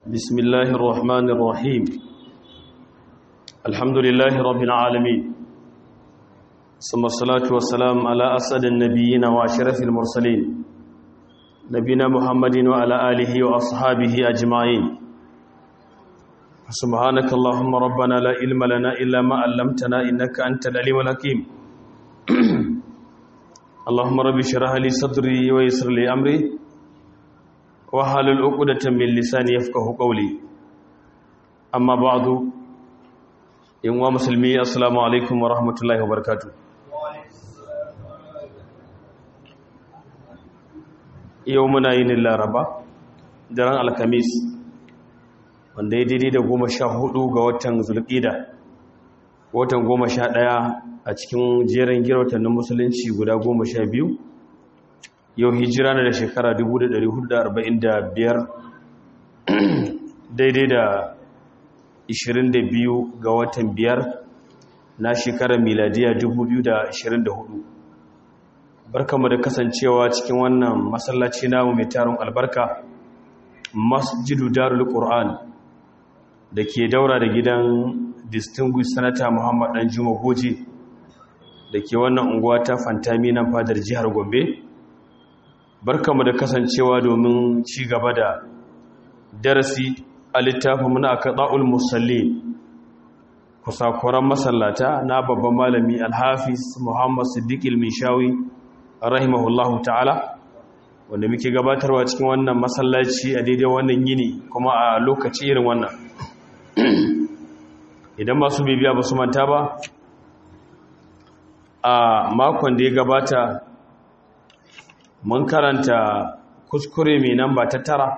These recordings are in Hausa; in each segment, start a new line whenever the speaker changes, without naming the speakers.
بسم الله الرحمن الرحيم الحمد لله رب العالمين ثم الصلاة والسلام على أسد النبيين وأشرف المرسلين نبينا محمد وعلى آله وأصحابه أجمعين سبحانك اللهم ربنا لا علم لنا إلا ما علمتنا إنك أنت العليم الحكيم اللهم رب اشرح لي صدري ويسر لي أمري wahalul uqdatan min lisani yafqahu qawli amma ba'du in wa muslimi assalamu alaikum wa rahmatullahi wa barakatuh yau muna yin laraba daren alkamis wanda ya daidai da goma sha hudu ga watan zulqida watan goma sha daya a cikin jerin girautannin musulunci guda goma sha biyu yau hijira na da shekara 1445 daidai da 22 ga watan biyar na shekarar miladiya 2024 barkamu da kasancewa cikin wannan masallaci namu mai tarin albarka masjidu darul qur'an da ke daura da gidan distinguished senator muhammad dan juma goje da ke wannan unguwa ta fantami nan fadar jihar gombe barkamu da kasancewa domin ci gaba da darasi a littafin muna kaɗa'ul musalli kusakuran masallata na babban malami alhafiz muhammad siddiq ilmishawi rahimahullahu ta'ala wanda muke gabatarwa cikin wannan masallaci a daidai wannan yini kuma a lokaci irin wannan idan masu bibiya ba su manta ba a makon da ya gabata mun karanta kuskure mai nan ba ta tara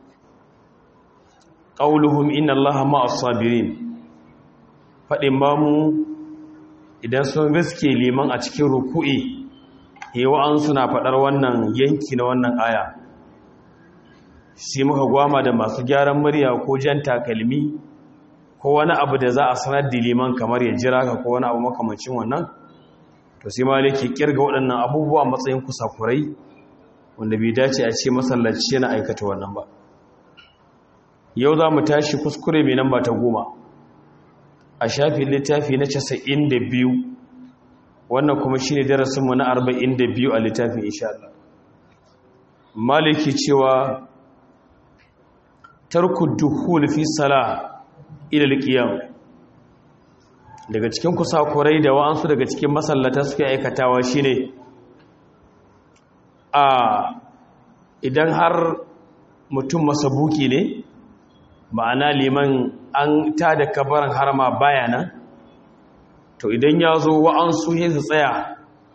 ƙauluhum inna allaha ma'as sabirin faɗin ba mu idan sun gaske liman a cikin ruku'i hewa an suna faɗar wannan yanki na wannan aya sai muka gwama da masu gyaran murya ko jan takalmi ko wani abu da za a sanar da liman kamar ya jira ka ko wani abu makamancin wannan to sai maliki kirga waɗannan abubuwa matsayin kusakurai wanda bai dace a ce masallaci yana aikata wannan ba yau za mu tashi kuskure mai namba ta goma a shafin littafi na casa'in da biyu wannan kuma shi ne darasinmu na arba'in da biyu a littafin Allah. maliki cewa tarku duhul fi sala ilal qiyam daga cikin kusakurai da wa'ansu daga cikin masallata suke aikatawa shine a idan har mutum masabuki ne ma'ana liman an ta da kabarin harama bayana to idan ya zo wa'ansu hesu tsaya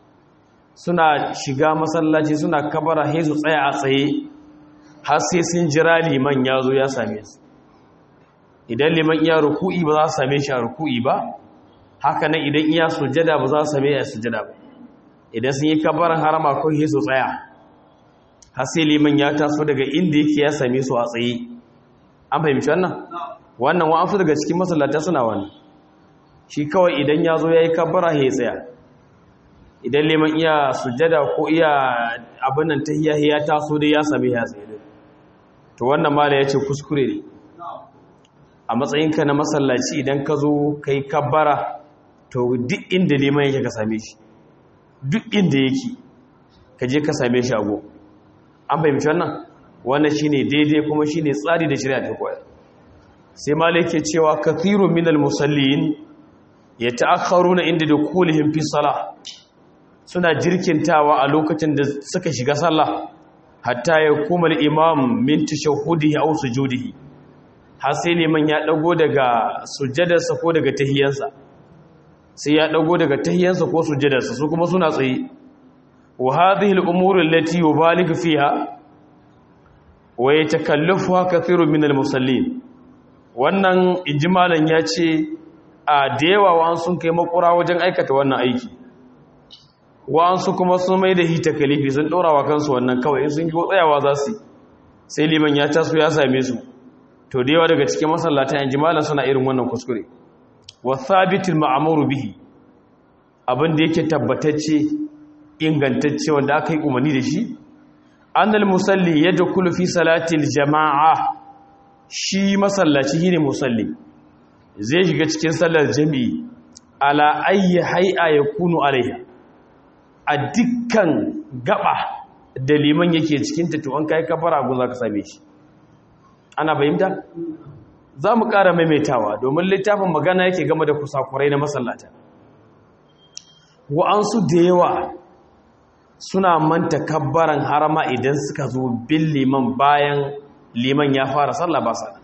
suna shiga masallaci suna kabara hesu tsaya a tsaye har sai sun jira liman ya zo ya same su idan liman iya ruku'i ba za su same shi a ruku'i ba haka nan idan iya sujada ba za su same a sujada ba idan sun yi kabarin harama ko hesu tsaya har sai liman ya taso daga inda yake ya same su a tsaye an fahimci wannan wannan wa'ansu daga cikin masallata suna wani shi kawai idan ya zo ya yi kabara ya tsaya idan liman iya sujada ko iya abin nan ta hiya ya taso dai ya same ya tsaye dai to wannan mala ya ce kuskure ne a matsayinka na masallaci idan ka zo ka yi kabara to duk inda liman yake ka same shi duk inda yake ka je ka same shi a go an fahimci wannan wannan shine daidai kuma shine tsari da shari'a ta koyar sai malik ke cewa kathirun minal musallin yata'akharuna inda dukulihim fi salah suna jirkintawa a lokacin da suka shiga sallah hatta ya kuma al-imam min tashahhudihi aw sujudihi har sai liman ya dago daga sujjadarsa ko daga tahiyyansa sai ya dago daga tahiyyansa ko sujjadarsa su kuma suna tsaye wa hadhihi al-umur allati yubaligu fiha wa yatakallafuha kathirun min al-musallin wannan ijmalan yace a da yawa wa sun kai makura wajen aikata wannan aiki wa su kuma sun mai da hita kalifi sun dora wa kansu wannan kawai sun yi tsayawa za su sai liman ya taso ya same su to da yawa daga cikin masallatan ijmalan suna irin wannan kuskure wa thabitul ma'muru bihi abin da yake tabbatacce ingantacce wanda aka yi umarni da shi annal musalli yadkhulu fi salatil jama'a shi masallaci shine musalli zai shiga cikin sallar jami'i ala ayyi hay'a yakunu alaiha a dukkan gaba da liman yake cikin ta to an kai kafara gun zaka same shi ana fahimta za mu ƙara maimaitawa domin littafin magana yake game da kusakurai na masallata wa'ansu da yawa suna manta kabbaran harama idan suka zo bin liman bayan liman ya fara sallah ba sa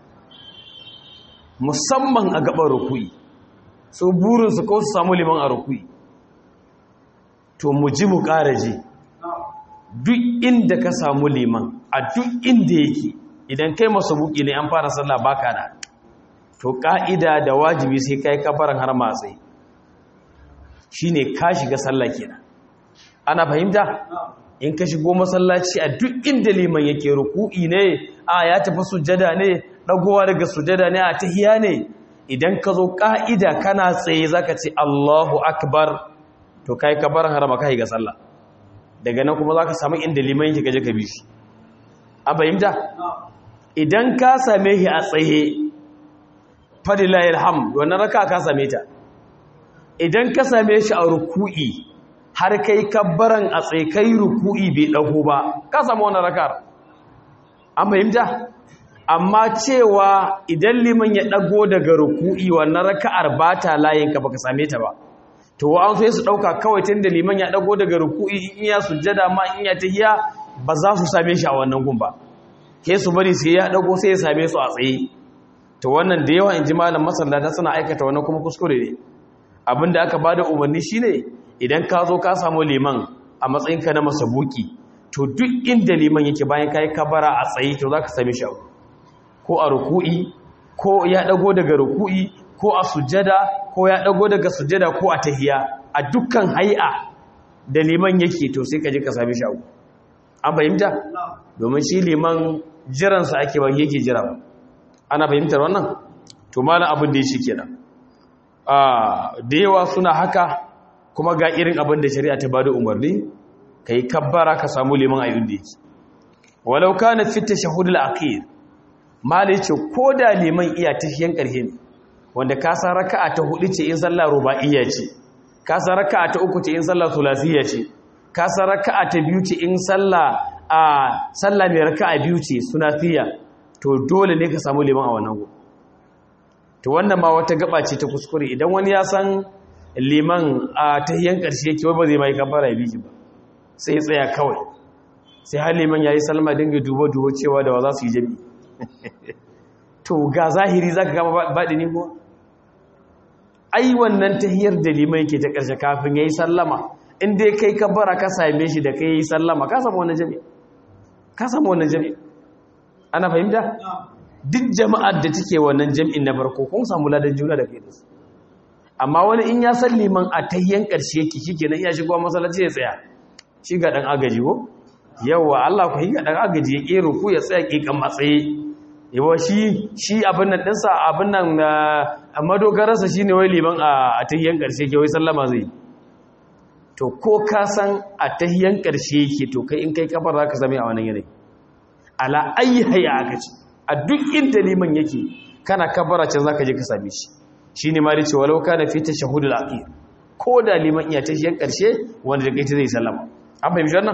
musamman a gaban rukui so burinsu ko su samu liman a rukui to mu ji mu ƙara ji duk inda ka samu liman a duk inda yake idan kai masu buki ne an fara sallah baka da to ka'ida da wajibi sai kai kafaran har matsayi shine ka shiga sallah kenan ana fahimta in ka shigo masallaci a duk inda liman yake ruku'i ne a ya tafi sujjada ne dagowa daga sujjada ne a tahiya ne idan ka zo ka'ida kana tsaye zaka ce Allahu akbar to kai kafaran har ma kai ga sallah daga nan kuma zaka samu inda liman yake gaje ka bi shi a fahimta idan ka same shi a tsaye fadilayil ham wannan raka ka same ta idan ka same shi a ruku'i har kai kabbaran a tsaye kai ruku'i bai dago ba ka samu wannan rakar an fahimta amma cewa idan liman ya dago daga ruku'i wannan raka'ar ba ta layin ka baka same ta ba to wa'an sai su dauka kawai tunda liman ya dago daga ruku'i in ya sujjada ma in ya tahiya ba za su same shi a wannan gun ba ke su bari sai ya dago sai ya same su a tsaye to wannan da yawa in ji malam masallata suna aikata wannan kuma kuskure ne abinda aka bada umarni shine idan ka zo ka samu liman a matsayinka na masabuki to duk inda liman yake bayan kai kabara a tsaye to zaka same shi ko a ruku'i ko ya dago daga ruku'i ko a sujjada ko ya dago daga sujjada ko a tahiya a dukkan hay'a da liman yake to sai ka je ka same shi an fahimta domin shi liman jiransa ake ba yake jira ba ana fahimtar wannan to malam abin da ya shi kenan da yawa suna haka kuma ga irin abin da shari'a ta bada umarni ka yi kabbara ka samu liman ayyun da yake walau kana fi tashahhudul akhir malai ce ko da liman iya tahiyan karhe ne wanda ka san raka'a ta hudu ce in sallah ruba'iyya ce ka san raka'a ta uku ce in sallah thulasiyya ce ka san raka'a ta biyu ce in sallah a sallah mai raka'a biyu ce sunathiya to dole ne ka samu liman a wannan gobe to wannan ma wata gaba ce ta kuskure idan wani ya san liman a tahiyan karshe yake ba zai mai kafara ya biki ba sai ya tsaya kawai sai har liman yayi salma dinga dubo dubo cewa da wa za su yi jami to ga zahiri zaka gama baɗi ne ko ai wannan tahiyar da liman yake ta karshe kafin yayi sallama in dai kai kabbara ka same shi da kai yayi sallama ka samu wannan jami ka samu wannan jami ana fahimta duk jama'ar da take wannan jam'in na farko kun samu ladan juna da kai da su amma wani in ya san liman a tayyan ƙarshe yake shikenan iya shigo masallaci ya tsaya shi ga dan agaji ko yawa Allah ku yi ga dan agaji ya kero ku ya tsaya kikan matsaye yawa shi shi abin nan dinsa abin nan a madogararsa shine wai liman a tayyan ƙarshe yake wai sallama zai to ko ka san a tayyan ƙarshe yake to kai in kai kafar zaka zame a wannan yanayi ala ayi hayya aka ce a duk inda liman yake kana kabara can zaka je ka same shi shine ma dace walau kana fi tashahhudul akhir ko da liman iya tashiyan karshe wanda da kai zai sallama an fahimci wannan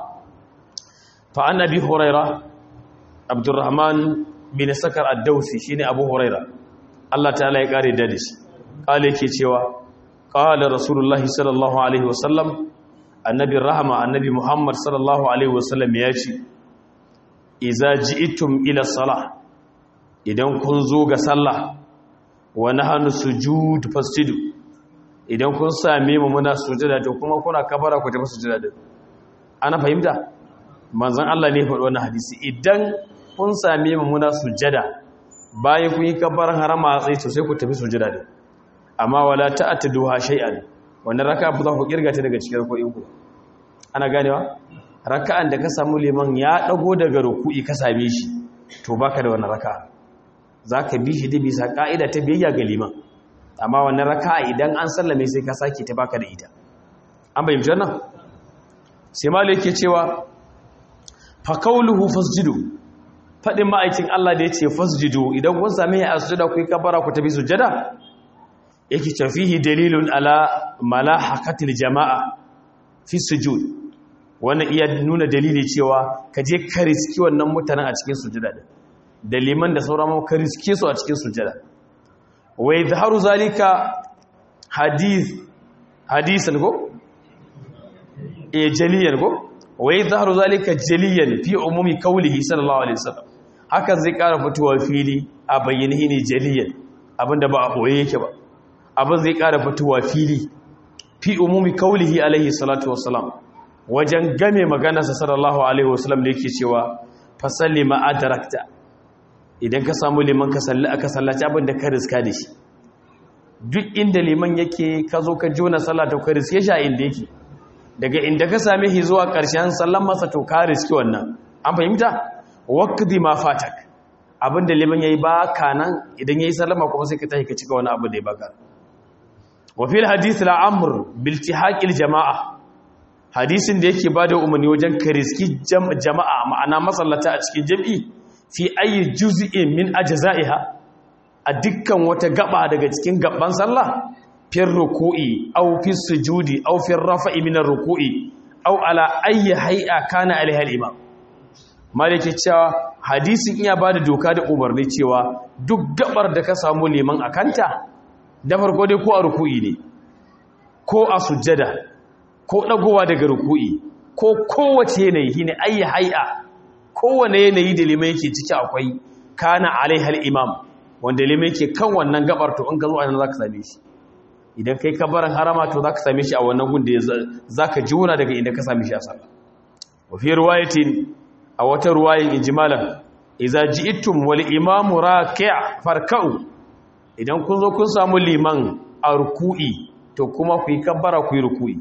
fa annabi huraira abdurrahman bin sakar ad-dawsi shine abu huraira Allah ta'ala ya kare da shi kale yake cewa qala rasulullahi sallallahu alaihi wasallam annabi rahama annabi muhammad sallallahu alaihi wasallam ya ce iza ji'tum ila salah idan kun zo ga sallah wa nahnu sujud fasjudu idan kun same mu muna sujada to kuma kuna kabara ku tafi sujada din ana fahimta manzon Allah ne faɗi wannan hadisi idan kun same mu muna sujada bayan kun yi kabaran harama sai to sai ku tafi sujada din amma wala ta'taduha shay'an wannan raka ba za ku kirga ta daga cikin ruku'in ku ana ganewa raka'an da ka samu liman ya dago daga ruku'i ka same shi to baka da wannan raka'a zaka bi shi da bisa ka'ida ta biyayya ga liman amma wannan raka'a idan an sallame sai ka sake ta baka da ita an bayyana wannan sai malai yake cewa fa qawluhu fasjudu faɗin ma'aikin Allah da ya ce fasjudu idan kun same ya sujuda ku yi kabara ku tafi sujada yake tafihi dalilun ala malahaqatil jama'a fi sujud wannan iya nuna dalili cewa ka je ka riski wannan mutanen a cikin sujada din da liman da sauran ma ka riske su a cikin sujada wa yadhharu zalika hadith hadisan go eh jaliyan go wa yadhharu zalika jaliyan fi umumi qawlihi sallallahu alaihi wasallam hakan zai ƙara fitowa fili a bayyane ne jaliyan abinda ba a boye yake ba abin zai ƙara fitowa fili fi umumi qawlihi alaihi salatu wassalam wajen game maganarsa sallallahu alaihi wasallam da yake cewa fasalli ma adrakta idan ka samu liman ka salli aka sallaci abin da ka riska da shi duk inda liman yake ka zo ka jona sallah to ka riske shi a inda yake daga inda ka same shi zuwa ƙarshen sallan masa to ka riski wannan an fahimta waqdi ma fatak abin da liman yayi ba kanan idan yayi sallama kuma sai ka tashi ka cika wani abu da ya baka wa fil hadith al-amr bil tihaqil jama'a hadisin da yake bada umarni wajen ka riski jama'a ma'ana masallata a cikin jam'i fi ayi juz'in min ajza'iha a dukkan wata gaba daga cikin gaban sallah fir ruku'i aw fi sujudi aw fi rafa'i min ar-ruku'i aw ala ayi hay'a kana alaiha al-imam malike cewa hadisin iya bada doka da umarni cewa duk gabar da ka samu liman akanta da farko dai ko a ruku'i ne ko a sujjada ko dagowa daga ruku'i ko kowace yanayi shine ayi hay'a kowane yanayi da limai yake ciki akwai kana alaihal imam wanda limai yake kan wannan gabar to in ka zo anan zaka same shi idan kai kabarin harama to zaka same shi a wannan gun da zaka juna daga inda ka same shi a sallah wa fi riwayatin a wata ruwayin ijmalan idza ji'tum wal imam raki' farka'u idan kun zo kun samu liman a ruku'i to kuma ku yi kabbara ku yi ruku'i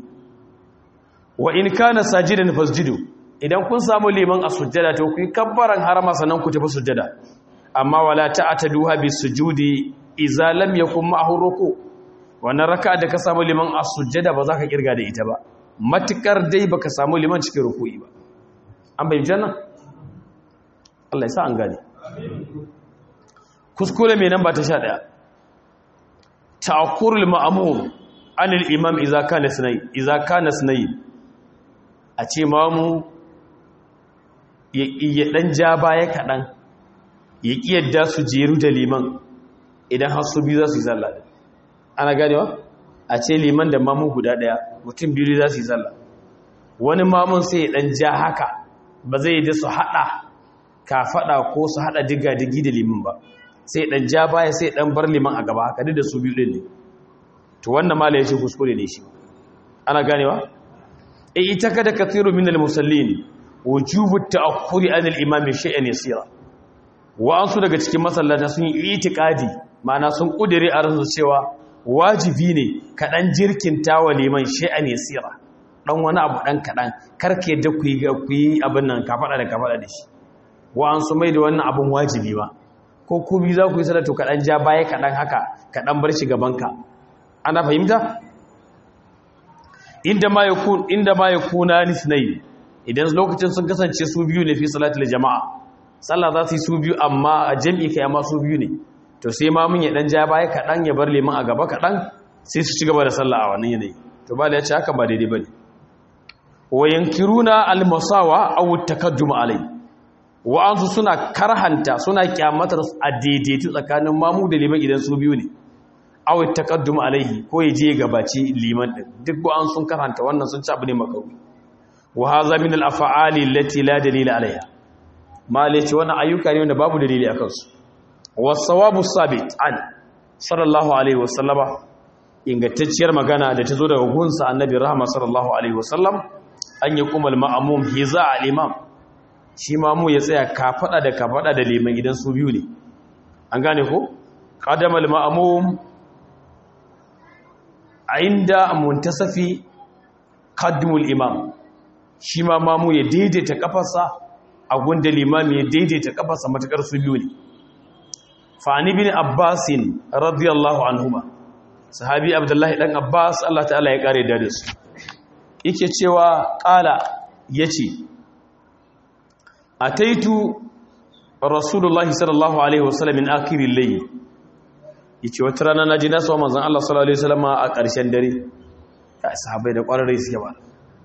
wa in kana sajidan fasjudu idan kun samu liman a sujjada to ku yi kabbaran harama sannan ku tafi sujjada amma wala ta'taduha bis sujudi idza lam yakun ma'ahu ruku wannan raka'a da ka samu liman a sujjada ba za ka kirga da ita ba matukar dai baka samu liman cikin ruku'i ba an bayyana janna Allah ya sa an gane kuskure mai nan ba ta 11 ta'akkurul ma'mum anil imam idza kana sunay idza kana sunay a ce mamu ya ɗan ja baya kaɗan ya ƙi yadda su jeru da liman idan har su biyu za su yi zalla ana ganewa a ce liman da mamun guda ɗaya mutum biyu za su yi zalla wani mamun sai ya ɗan ja haka ba zai yi da su haɗa ka faɗa ko su haɗa diga-digi da liman ba sai ɗan ja baya sai ɗan bar liman a gaba haka da su biyu ɗin ne to wannan mala ya ce kuskure ne shi ana ganewa e ita kada kathiru min al-musallin wujubu ta'akhuri an al-imam shay'an yasira wa'ansu daga cikin masallata sun yi itikadi ma'ana sun kudire a ransu cewa wajibi ne ka dan jirkinta wa liman shay'an yasira dan wani abu dan kadan karke yadda ku yi ku yi abin nan ka fada da ka fada da shi wa'ansu mai da wannan abun wajibi ba ko ku bi za ku yi salatu ka dan ja baya kadan haka ka dan bar shi gaban ka ana fahimta inda ma yakun inda ma yakuna lisnai idan lokacin sun kasance su biyu ne fi salatul jama'a sallah za su yi su biyu amma a jami'i kai amma su biyu ne to sai ma mun ya dan ja baya kadan ya bar liman a gaba kadan sai su ci gaba da sallah a wannan yanayi to ba da ya ce haka ba daidai bane wa yankiruna al-masawa aw at-takaddum alai wa ansu suna karhanta suna kyamatar a daidaitu tsakanin mamu da liman idan su biyu ne aw at-takaddum alaihi ko ya je gabaci liman din duk ba an sun karhanta wannan sun ci abu ne makawi wa hadha min al-af'ali allati la dalila alaiha mali ce wannan ayyuka ne wanda babu dalili akan su was-sawabu sabit an sallallahu alaihi wasallama ingantacciyar magana da ta zo daga gunsa annabi rahama sallallahu alaihi wasallam an yi kuma al-ma'mum hiza al-imam shi mamu ya tsaya kafada da kafada da liman idan su biyu ne an gane ko qadama al-ma'mum inda muntasafi qaddimul imam shi ma mamu ya daidaita kafarsa a gunda limami ya daidaita kafarsa matakar su biyu ne fa'ani bin abbasin radiyallahu anhuma sahabi abdullahi dan abbas Allah ta'ala ya kare da su yake cewa qala yace ataitu rasulullah sallallahu alaihi wasallam min akhiril layl yace wata rana naji na so manzon Allah sallallahu alaihi wasallam a ƙarshen dare ya sahabbai da ƙwararre suke ba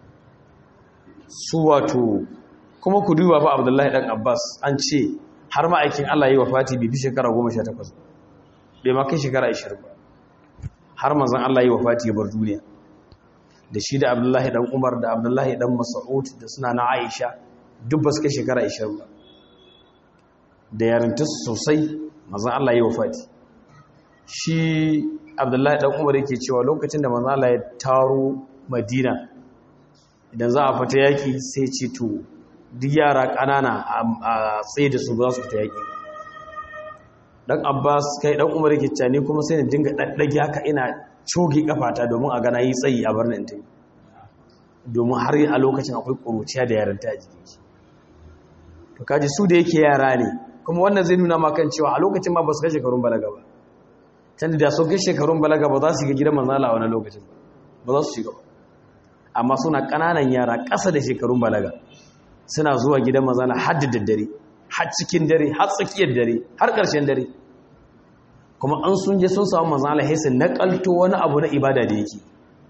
su wato kuma ku duba fa Abdullahi dan Abbas an ce har ma aikin Allah yi wafati bi bi shekara 18 bai ma kai shekara 20 ba har manzon Allah yi wafati ya bar duniya da shi da Abdullahi dan Umar da Abdullahi dan Mas'ud da suna na Aisha duk ba su kai shekara 20 ba da yarintarsu sosai manzon Allah yi wafati shi Abdullahi dan Umar yake cewa lokacin da manzon Allah ya taro Madina idan za a fita yaki sai ce to duk yara ƙanana a tsaye da su ba za su fita yaki dan Abbas kai dan Umar yake cewa ni kuma sai na dinga daddage haka ina coge kafata domin a gana yi tsayi a barnin ta domin har a lokacin akwai ƙuruciya da yaranta a jikin shi to kaji su da yake yara ne kuma wannan zai nuna ma kan cewa a lokacin ma ba su kai shekarun balaga ba can da sun kai shekarun balaga ba za su ga gidan manzala a wani lokacin ba ba za su shiga ba amma suna ƙananan yara ƙasa da shekarun balaga suna zuwa gidan manzala har da daddare har cikin dare har tsakiyar dare har ƙarshen dare kuma an sun je sun samu manzala sai su naƙalto wani abu na ibada da yake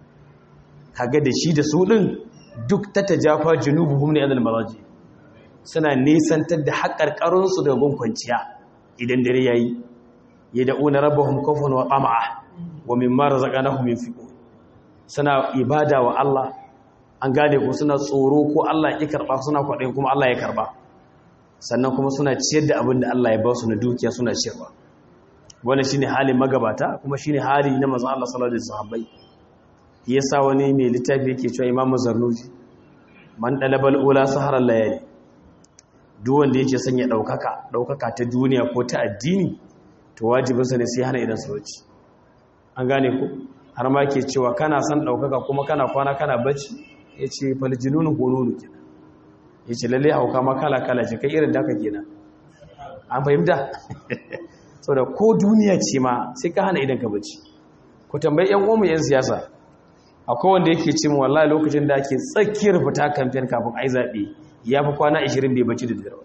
kaga da shi da su ɗin duk ta tajafa junubuhum ne adal maraji suna nisantar da haƙarƙarinsu daga gun kwanciya idan dare ya yi ya da'una rabbahum kofin wa ƙama'a wa mimma razaqnahum yunfiqun suna ibada wa Allah an gane ko suna tsoro ko Allah ya karba suna kwaɗayin kuma Allah ya karba sannan kuma suna ciyar da abin da Allah ya ba su na dukiya suna ciyarwa wannan shine halin magabata kuma shine hali na manzon Allah sallallahu alaihi wasallam yasa wani mai littafi yake cewa Imam Zarnuji man dalabal ula saharar layali duk wanda yake son ya daukaka daukaka ta duniya ko ta addini to wajibinsa ne sai hana idan sauci an gane ku har ma ke cewa kana son daukaka kuma kana kwana kana bacci yace fal jununu hununu kenan yace lalle hauka ma kala kala ce kai irin daka kenan an fahimta saboda ko duniya ce ma sai ka hana idan ka bacci ku tambayi yan uwanmu yan siyasa akwai wanda yake ce mu wallahi lokacin da ake tsakiyar fita kamfen kafin ai zabe ya fi kwana 20 bai bacci da dare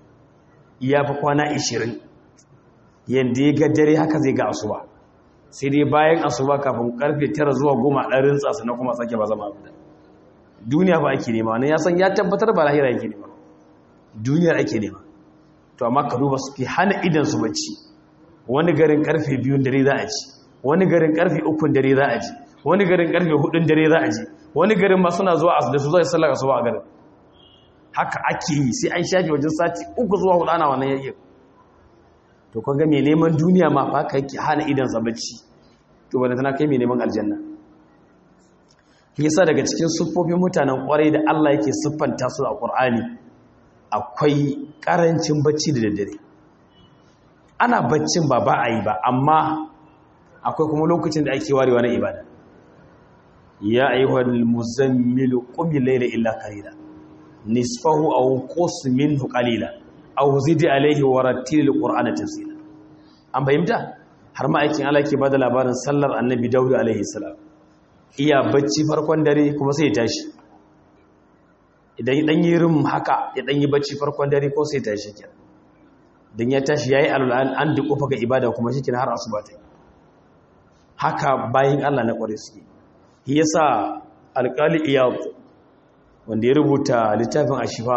ya fi kwana 20 yanda ya ga dare haka zai ga asuba sai dai bayan asuba kafin karfe 9 zuwa 10 dan rintsa sannan kuma sake ba zama abu duniya ba ake nema wannan ya san ya tabbatar ba lahira yake nema duniyar ake nema to amma ka duba su fi hana idan su bacci wani garin karfe 2 dare za a ci wani garin karfe 3 dare za a ji wani garin karfe 4 dare za a ji wani garin ma suna zuwa da su zai sallar asuba a garin haka ake yi sai an shafe wajen sati uku zuwa hudu ana wannan yayin to kun ga mai neman duniya ma fa ka yake hana idan sa bacci to banda tana kai mai neman aljanna yasa daga cikin siffofin mutanen kwarai da Allah yake siffanta su a Qur'ani akwai karancin bacci da daddare ana baccin ba ba a yi ba amma akwai kuma lokacin da ake warewa na ibada ya ayyuhal muzammilu qum layla illa qalila nisfahu aw qus minhu qalila aw zid alayhi wa rattil alqur'ana tafsila an fahimta har ma aikin Allah ke bada labarin sallar annabi Dawud alaihi salam iya bacci farkon dare kuma sai ya tashi idan ya dan yi rum haka ya dan yi bacci farkon dare ko sai ya tashi kenan dan ya tashi yayi alul an duƙufa ga ibada kuma shi har asuba ta haka bayin Allah na kware suke shi yasa alƙali iyad wanda ya rubuta littafin ashifa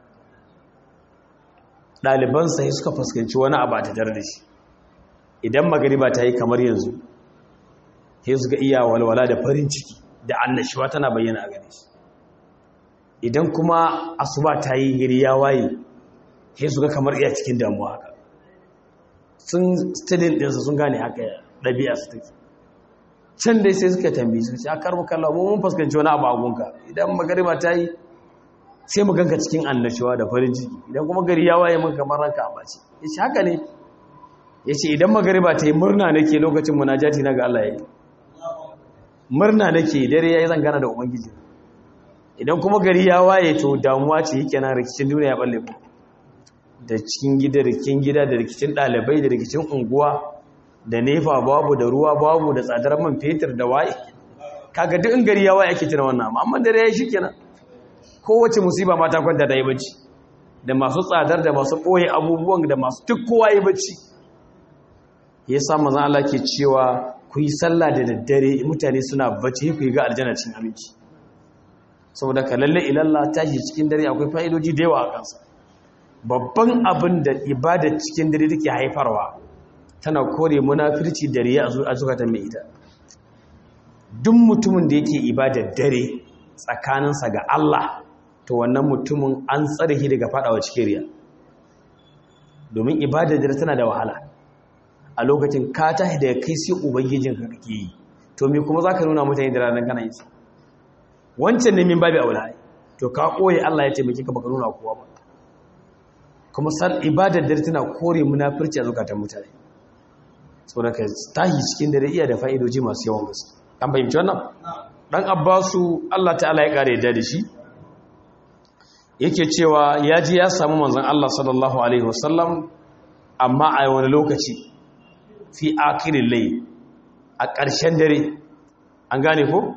ɗalibansa ya suka fuskanci wani abu a tattare da shi idan magariba ta yi kamar yanzu sai su ga iya walwala da farin ciki da annashuwa tana bayyana a gare shi idan kuma asuba ta yi gari ya waye sai su ga kamar iya cikin damuwa haka sun stadin ɗinsa sun gane haka ɗabi'a su take can dai sai suka tambi su ce a karbu kallon mu mun fuskanci wani abu a gunka idan magariba ta yi sai mu ganka cikin annashuwa da farin ciki idan kuma gari ya waye mun kamar ranka a bace ya ce haka ne ya ce idan magariba ta yi murna nake lokacin munajati na ga Allah ya yi murna nake dare ya yi zangana da ubangiji idan kuma gari ya waye to damuwa ce yake na rikicin duniya ya balle ku da cikin gida rikicin gida da rikicin ɗalibai da rikicin unguwa da nefa babu da ruwa babu da tsadar man fetur da waye kaga duk in gari ya waye ake tuna wannan amma amma dare ya yi shikenan kowace musiba ma ta kwanta da yi bacci da masu tsadar da masu ɓoye abubuwan da masu duk kowa yi bacci ya sa mazan Allah ke cewa ku yi sallah da daddare mutane suna bacci ku yi ga aljanna cin aminci saboda ka lalle ilalla tashi cikin dare akwai fa'idoji da yawa a kansa babban abin da ibada cikin dare take haifarwa tana kore munafirci da riya a zukatan mai ita duk mutumin da yake ibadar dare tsakaninsa ga Allah to wannan mutumin an tsare shi daga fadawa cikin riya domin ibadar dare tana da wahala a lokacin ka tashi daga kai sai ubangijin ka kake yi to me kuma zaka nuna mutane da ranar kana yi wancan ne min babu aula to ka koyi Allah ya taimake ka baka nuna kowa ba kuma san ibadar dare tana kore munafirci a zukatan mutane saboda ka tashi cikin dare iya da fa'idoji masu yawan gaske an fahimci wannan dan abbasu Allah ta'ala ya kare da shi yake cewa ya ji ya samu manzon Allah sallallahu alaihi wasallam amma a wani lokaci fi akirin lai a ƙarshen dare an gane ko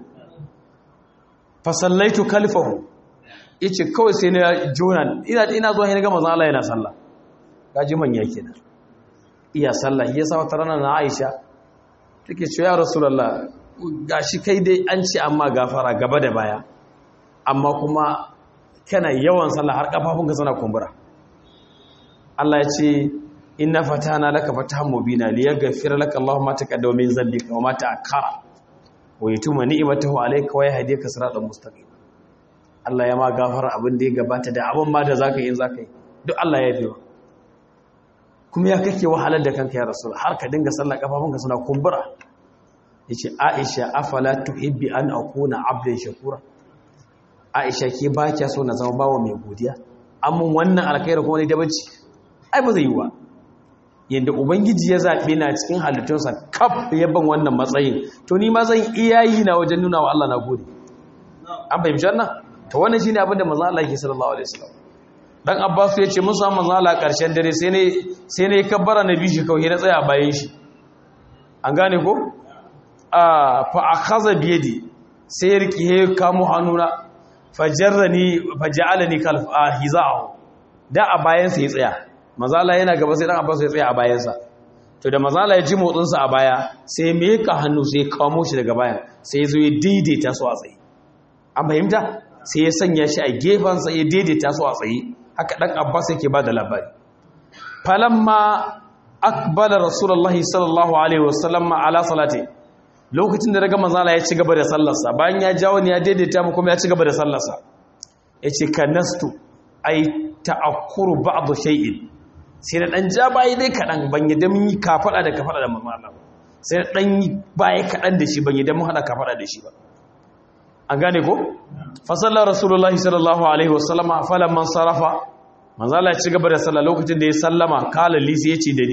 fasallaitu kalifahu yace kawai sai na jona ina ina zuwa ina ga manzon Allah yana sallah gaji manya kenan iya sallah yasa wata rana na Aisha take cewa ya rasulullah gashi kai dai an ce amma gafara gaba da baya amma kuma kana yawan sallah har kafafunka suna kumbura Allah ya ce inna fatana laka fatahan mubina liyaghfira laka Allahu ma taqaddama min dhanbika wa ma ta'akkara wa yutuma ni'matahu alayka wa yahdika siratan mustaqim Allah ya ma gafara abin da ya gabata da abin ma da zaka yi zaka yi duk Allah ya yi kuma ya kake wahalar da kanka ya rasul har ka dinga sallah kafafunka suna kumbura yace Aisha afala tuhibbi an akuna abdan shakura Aisha ke ba kya so na zama bawa mai godiya amma wannan alkhairi kuma ne da bacci ai ba zai yi ba yadda ubangiji ya zaɓe na cikin halittunsa kaf ya ban wannan matsayin to ni ma zan iya yi na wajen nuna wa Allah na gode an fahimci wannan to wannan shine abin da manzo Allah yake sallallahu alaihi wasallam dan Abbas ya ce mun samu manzo Allah karshen dare sai ne sai ne kabbara na bishi kawai na tsaya bayan shi an gane ko a fa akhadha bi yadi sai riki he kamo hannuna fajarrani faj'alani kal hiza'u da a bayan sa ya tsaya mazala yana gaba sai dan abbas ya tsaya a bayansa to da mazala ya ji motsinsa a baya sai me ka hannu sai kamo shi daga bayan sai zo ya daidaita su a tsaye an fahimta sai ya sanya shi a gefensa ya daidaita su a tsaye haka dan abbas yake ba da labari falamma akbala rasulullahi sallallahu alaihi wasallam ala salati lokacin da daga mazala ya ci gaba da sallarsa bayan ya jawo ne ya daidaita mu kuma ya ci gaba da sallarsa yace kanastu ai ta'akkuru ba'd shay'in sai na ɗan ja bayi dai kaɗan ban yadda mun yi kafaɗa da kafaɗa da mamala ba sai na ɗan yi baya kaɗan da shi ban yadda mun haɗa kafaɗa da shi ba an gane ko fasallar rasulullahi sallallahu alaihi wasallama falan man sarrafa manzala ci gaba da sallah lokacin da ya sallama kala lisi ya ce da ni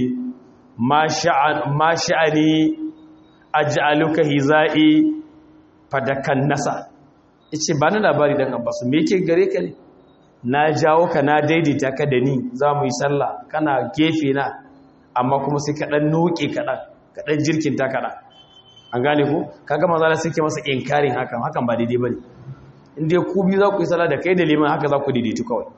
ma sha'ani aj'aluka hizai fadakan nasa yace ba ni labari dan abbas me yake gare ka ne na jawo ka na daidaita ka da ni za mu yi sallah kana gefe na amma kuma sai kaɗan noke kaɗan kaɗan jirkinta kaɗan an gane ku kaga maza da suke masa inkarin hakan hakan ba daidai ba ne inda ku biyu za ku yi sallah da kai da liman haka za ku daidaitu kawai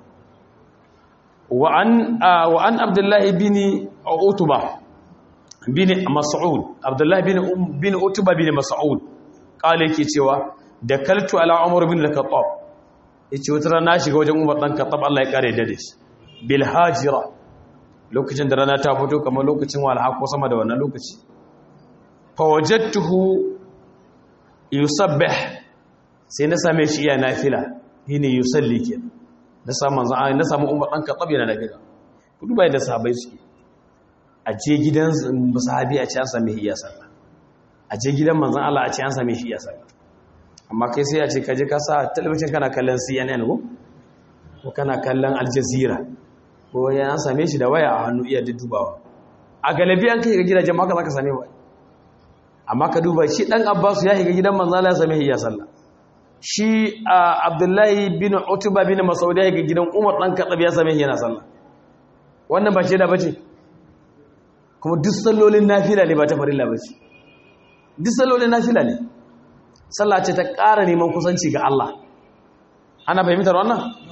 wa'an abdullahi bin utuba bin mas'ud abdullahi bin utuba bin mas'ud kala yake cewa da kaltu ala umar bin al-khattab yace wata rana shiga wajen Umar dan Khattab Allah ya kare da shi bil hajira lokacin da rana ta fito kamar lokacin walha ko sama da wannan lokaci fa wajadtuhu yusabbih sai na same shi iya nafila shine yusalli ke na samu manzo na samu Umar dan Khattab yana nafila ku duba yadda sahabbai suke a je gidan sahabi a ci an same shi iya sallah a je gidan manzon Allah a ci an same shi iya sallah amma kai sai a ce kaje ka sa talabijin kana kallon cnn ko ko kana kallon al jazeera ko ya same shi da waya a hannu iya dubawa a galibi an kai ga gidajen maka za ka same ba amma ka duba shi dan abbasu ya shiga gidan manzala ya same ya sallah shi abdullahi bin utuba bin mas'ud ya shiga gidan umar dan kadab ya same yana sallah wannan ba ce da bace kuma duk sallolin nafila ne ba ta farilla bace duk sallolin nafila ne sallah ce ta ƙara neman kusanci ga Allah ana fahimtar wannan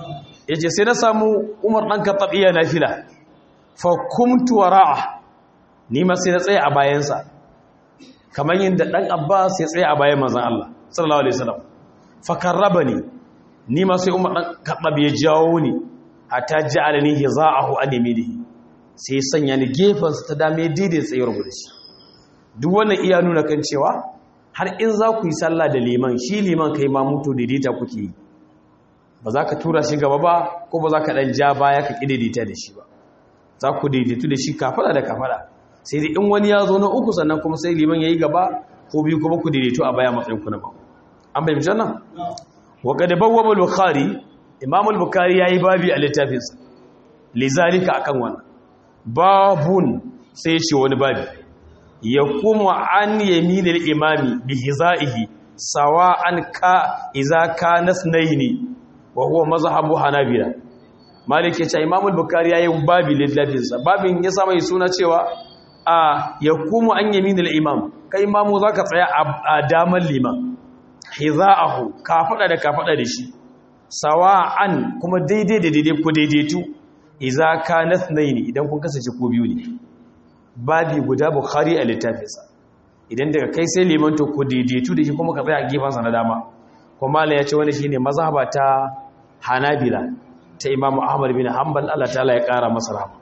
yace sai na samu Umar dan Khattab iya nafila fa kumtu wara'a ni ma sai na tsaya a bayansa kamar yadda dan Abbas ya tsaya a bayan manzon Allah sallallahu alaihi wasallam fa karrabani ni ma sai Umar dan Khattab ya jawo ni hatta ja'alani hiza'ahu an yaminihi sai sanya ni gefen sa ta dame daidai tsayuwar gudu shi duk wannan iya nuna kan cewa har in za ku yi sallah da liman shi liman kai ma mutu daidaita kuke yi ba za ka tura shi gaba ba ko ba za ka ɗan ja baya ka ƙididita da shi ba za ku daidaitu da shi kafada da kafada sai dai in wani ya zo na uku sannan kuma sai liman ya yi gaba ko biyu kuma ku daidaitu a baya matsayin ku na ba an bai mijan nan wa ga daban wa bukhari imam al-bukhari ya yi babi a littafinsa lizalika akan wannan babun sai ya ce wani babi ya kuma an yaminil imami bi hizaihi sawa'an ka iza ka nasnaini wa huwa mazhabu hanabila malik yace imam al-bukhari yayin babi littafin sa babin ya sa mai suna cewa a yakumu an yaminil imam kai imamu zaka tsaya a daman liman hizaahu ka fada da ka fada da shi sawa'an kuma daidai da daidai ku daidaitu iza ka nasnaini idan kun kasance ko biyu ne babi guda bukhari a littafinsa idan daga kai sai liman to ku daidaitu da shi kuma ka tsaya a gefansa na dama kuma Allah ya ce wani shine mazhaba ta Hanabila ta Imam Ahmad bin Hanbal Allah ta'ala ya kara masa rahama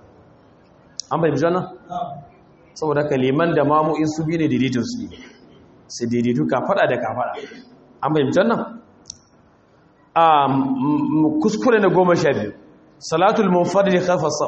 an bai bijana saboda ka liman da mamu in su bi ne daidaitun su ne su daidaitu ka fada da ka fada an bai bijana a kuskure na goma sha biyu salatul munfarid khalfa saf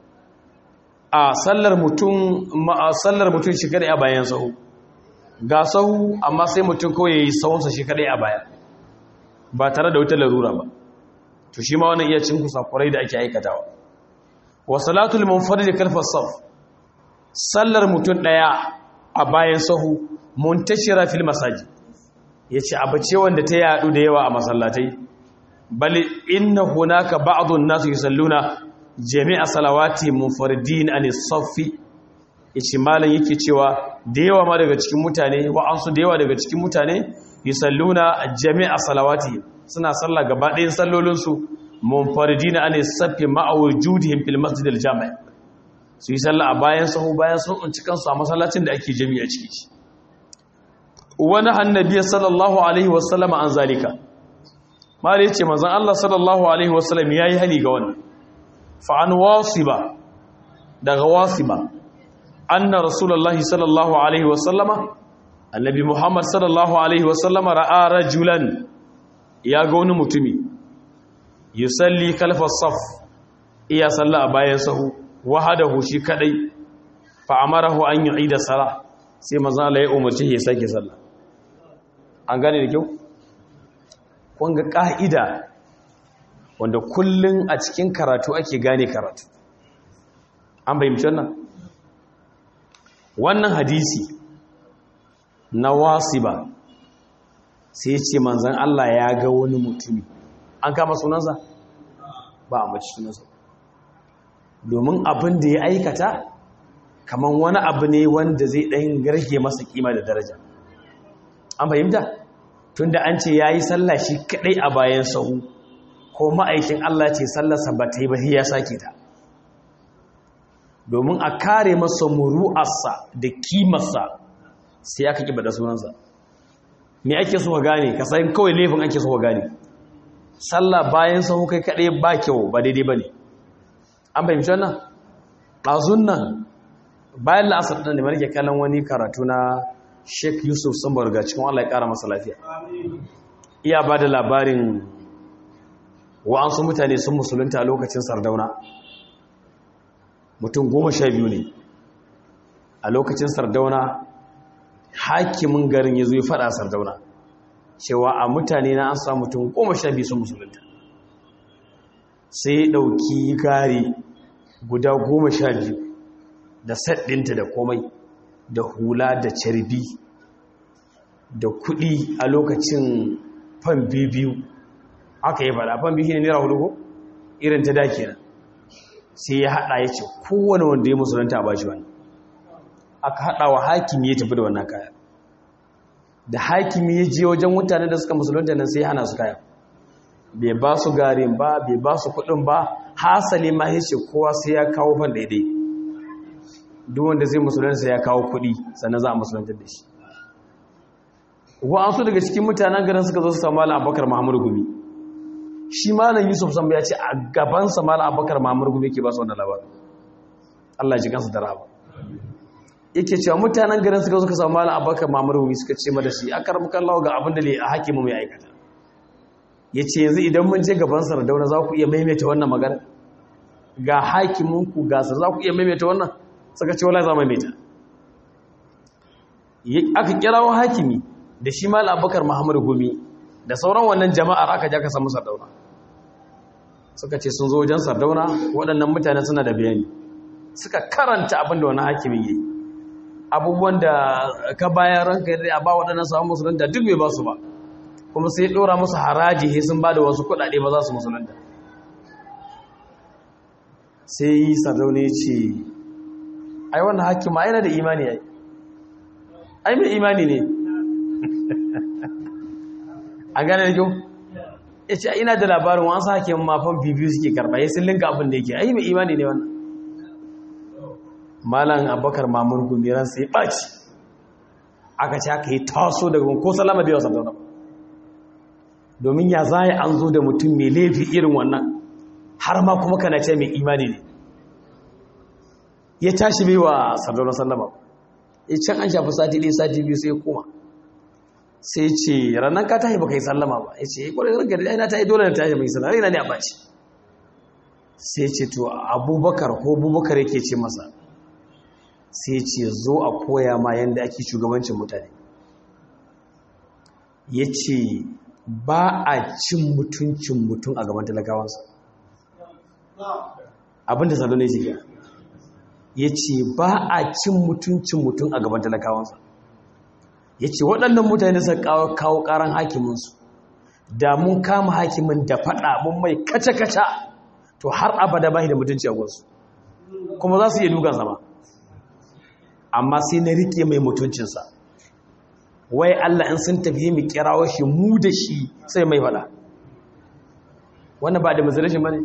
a sallar mutum sallar mutum shi kadai a bayan sahu ga sahu amma sai mutum kawai yayi sahunsa shi kadai a baya ba tare da wata larura ba to shi ma wannan iya cin kusakurai da ake aikatawa wa salatul munfarid kalfa saf sallar mutum daya a bayan sahu muntashira fil masajid yace abace wanda ta yadu da yawa a masallatai bal inna hunaka ba'dun nas yusalluna jami'a salawati munfaridin anis saffi yace malam yake cewa da yawa ma daga cikin mutane wa'ansu da yawa daga cikin mutane yusalluna jami'a salawati suna sallah gaba ɗayan sallolin su munfaridin anis saffi ma'a wujudihim fil masjid al jami' su yi sallah a bayan sahu bayan sun tsinci kansu a masallacin da ake jami'a ciki shi wani annabi sallallahu alaihi wasallam an zalika mala yace manzon Allah sallallahu alaihi wasallam yayi hali ga wannan fa an wasiba daga wasiba anna rasulullahi sallallahu alaihi wasallama annabi muhammad sallallahu alaihi wasallama ra'a rajulan ya ga wani mutumi yusalli kalfa saf iya salla a bayan sahu wahadahu shi kadai fa amarahu an yu'ida sala sai manzon Allah ya umarci ya sake sallah an gane da kyau kun ga ka'ida wanda kullun a cikin karatu ake gane karatu an bayyance wannan wannan hadisi na wasiba sai ce manzan Allah ya ga wani mutumi an kama sunansa ba a mace sunansa domin abin da ya aikata kamar wani abu ne wanda zai ɗan garge masa kima da daraja an fahimta tunda an ce ya yi sallah shi kaɗai a bayan sahu ko ma'aikin Allah ce sallarsa ba ta yi ba ya sake ta domin a kare masa muru'arsa da kimarsa sai aka ƙi bada sunansa me ake so ka gane ka san kawai laifin ake so ka gane sallah bayan sahu kai kaɗai ba kyau ba daidai ba ne an fahimci wannan ɗazun nan bayan la'asar ɗin da marike kallon wani karatu na sheik yusuf sambar ga cikin allah ya ƙara masa lafiya iya ba da labarin wa'ansu mutane sun musulunta a lokacin sardauna mutum goma sha biyu ne a lokacin sardauna hakimin garin ya zo ya faɗa sardauna cewa a mutane na an sa mutum goma sha biyu sun musulunta sai ya ɗauki gari guda goma sha biyu da saɗinta da komai da hula da carbi da kuɗi a lokacin fan biyu aka yi faɗa fan biyu ne naira hudu ko irin ta dake nan sai ya haɗa ya ce kowane wanda ya musulunta a bashi wani aka haɗa wa hakimi ya tafi da wannan kaya da hakimi ya je wajen mutane da suka musulunta nan sai ya hana su kaya bai ba su garin ba bai ba su kudin ba hasali ma yace kowa sai ya kawo fan daidai duk wanda zai musulunta sai ya kawo kudi sannan za a musulunta da shi wa'ansu daga cikin mutanen garin suka zo su samu malam abubakar mahamud gumi shi malam yusuf samba ya ce a gabansa malam abubakar mahamud gumi ke ba su wannan labarin allah ji kansu da rahama yake cewa mutanen garin suka zo suka samu malam abubakar mahamud gumi suka ce ma da shi a karbukan lawa ga abin da a hakimu mai aikata ya ce yanzu idan mun je gaban sardauna za ku iya maimaita wannan magana ga hakiminku gasar za ku iya maimaita wannan suka ce wala za maimaita aka kirawo hakimi da shi mal abubakar muhammad gumi da sauran wannan jama'ar aka ja ka samu sardauna suka ce sun zo wajen sardauna waɗannan mutane suna da bayani suka karanta abin da wani hakimin yi abubuwan da ka bayan ranka yadda a ba waɗannan samun musulunta duk bai ba su ba kuma sai ɗora musu haraji he sun ba da wasu kuɗaɗe ba za su musulunta sai yi sardauna ya ce ai wannan hakima yana da imani ya yi ai mai imani ne a gane da kyau ya ce ina da labarin wasu hake mafan bibiyu suke karɓa ya sun linka abin da yake ai mai imani ne wannan malam abubakar mamur gumiran sai ɓaci aka ce aka yi taso daga ko salama da yawa sardauna domin ya za an zo da mutum mai laifi irin wannan har ma kuma kana ce mai imani ne ya tashi bai wa sardauna sallama ya can an shafi sati ɗaya sati biyu sai ya koma sai ce ranar ka tahi baka yi sallama ba ya ce kwarai ranka da na tahi dole na tahi mai sallama rina ne a baci sai ce to abubakar ko abubakar yake ce masa sai ce zo a koya ma yadda ake shugabancin mutane ya ce ba a cin mutuncin mutum a gaban talakawansa abinda salo ne shiga ya ce ba a cin mutuncin mutum a gaban talakawansa ya ce waɗannan mutane suka kawo ƙaran hakiminsu da mun kama hakimin da faɗa mun mai kaca-kaca to har abada ba da mutunci a gwansu kuma za su iya dukan sama amma sai na rike mai mutuncinsa wai Allah in sun tafi mu kirawo shi mu da shi sai mai faɗa wannan ba da mazalashin ba ne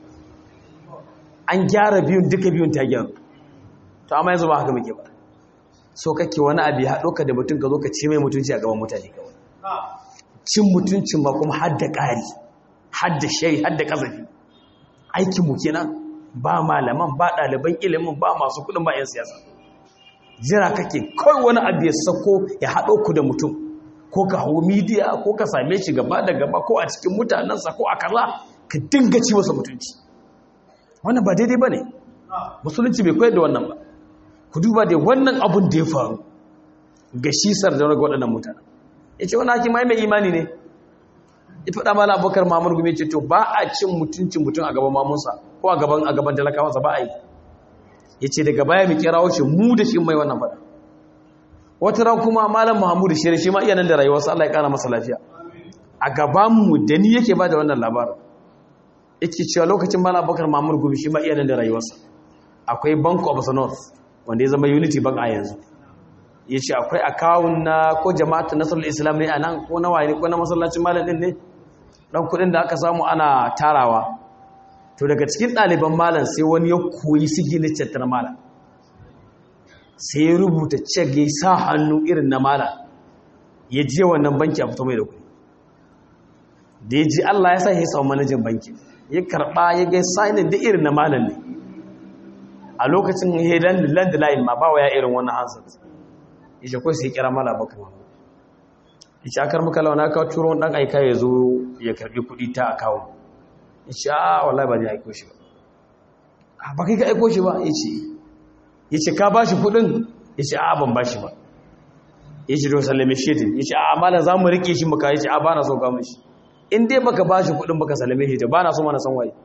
an gyara biyun duka biyun ta gyaru to amma yanzu ba haka muke ba so kake wani abu ya haɗo ka da mutum ka zo ka ce mai mutunci a gaban mutane kawai cin mutuncin ba kuma hadda ƙari hadda shai hadda ƙazafi aikin mu kenan ba malaman ba ɗaliban ilimin ba masu kuɗin ba 'yan siyasa jira kake kawai wani abu ya sako ya haɗo ku da mutum ko ka hau midiya ko ka same shi gaba da gaba ko a cikin mutanensa ko a kaza ka dinga ci masa mutunci wannan ba daidai ba ne musulunci bai koyar da wannan ba ku duba da wannan abun da ya faru ga shi sardauna ga waɗannan mutane ya ce wani hakim mai imani ne ya faɗa mala abokar mamur gumi ce to ba a cin mutuncin mutum a gaban mamunsa ko a gaban a gaban talakawansa ba a yi ya ce daga baya mu kira wuce mu da shi mai wannan faɗa wata ran kuma malam muhammadu shi shi ma iya nan da rayuwarsa Allah ya ƙara masa lafiya a gabanmu da ni yake ba da wannan labarin yake cewa lokacin malam abokar mamur gumi shi ma iya nan da rayuwarsa akwai bank of the north wanda ya zama unity bank a yanzu ya ce akwai akawun na ko jama'atu nasarar islam ne a nan ko na waye ko na masallacin malam din ne dan kudin da aka samu ana tarawa to daga cikin ɗaliban malam sai wani ya koyi signature ta malam sai ya rubuta cek ya sa hannu irin na malam ya je wannan banki a fito mai da kuɗi da ya ji Allah ya sa ya samu manajan banki ya karɓa ya ga signin da irin na malam ne a lokacin ya landline ma ba wa ya irin wannan hansar ishe kawai sai kira mala baka ma ishe akar muka launa ka turo dan aika ya zo ya karbi kudi ta akawun ishe a wallahi ba zai aiko shi ba a ba kai ka aiko shi ba yace yace ka bashi kudin yace a ban bashi ba yace to sallame shi din yace a malan zamu rike shi muka yace a ba na so ga mishi in dai baka bashi kudin baka sallame shi ba na so ma na san waye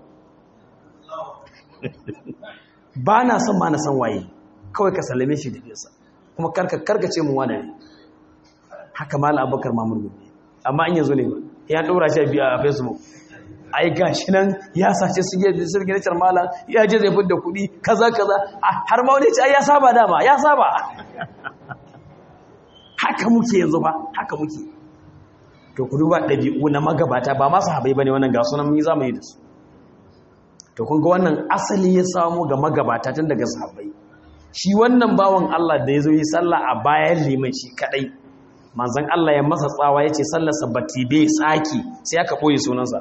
ba na son ma na san waye kawai ka sallame shi da fesa kuma karka karkace mu wani ne haka mala abubakar mamur gobe amma an yanzu ne ba ya ɗora shi a biya a facebook ai gashi nan ya sace su yi sirginacar mala ya je zai fidda kuɗi kaza kaza har ma wani ce ai ya saba dama ya saba haka muke yanzu ba haka muke to ku duba ɗabi'u na magabata ba masu habai ba ne wannan ga sunan mun yi zamani da su to kun ga wannan asali ya samu ga magabata tun daga sahabbai shi wannan bawan Allah da ya zo yi sallah a bayan liman shi kadai manzon Allah ya masa tsawa ya ce sallarsa ba bai tsaki sai aka ɓoye sunansa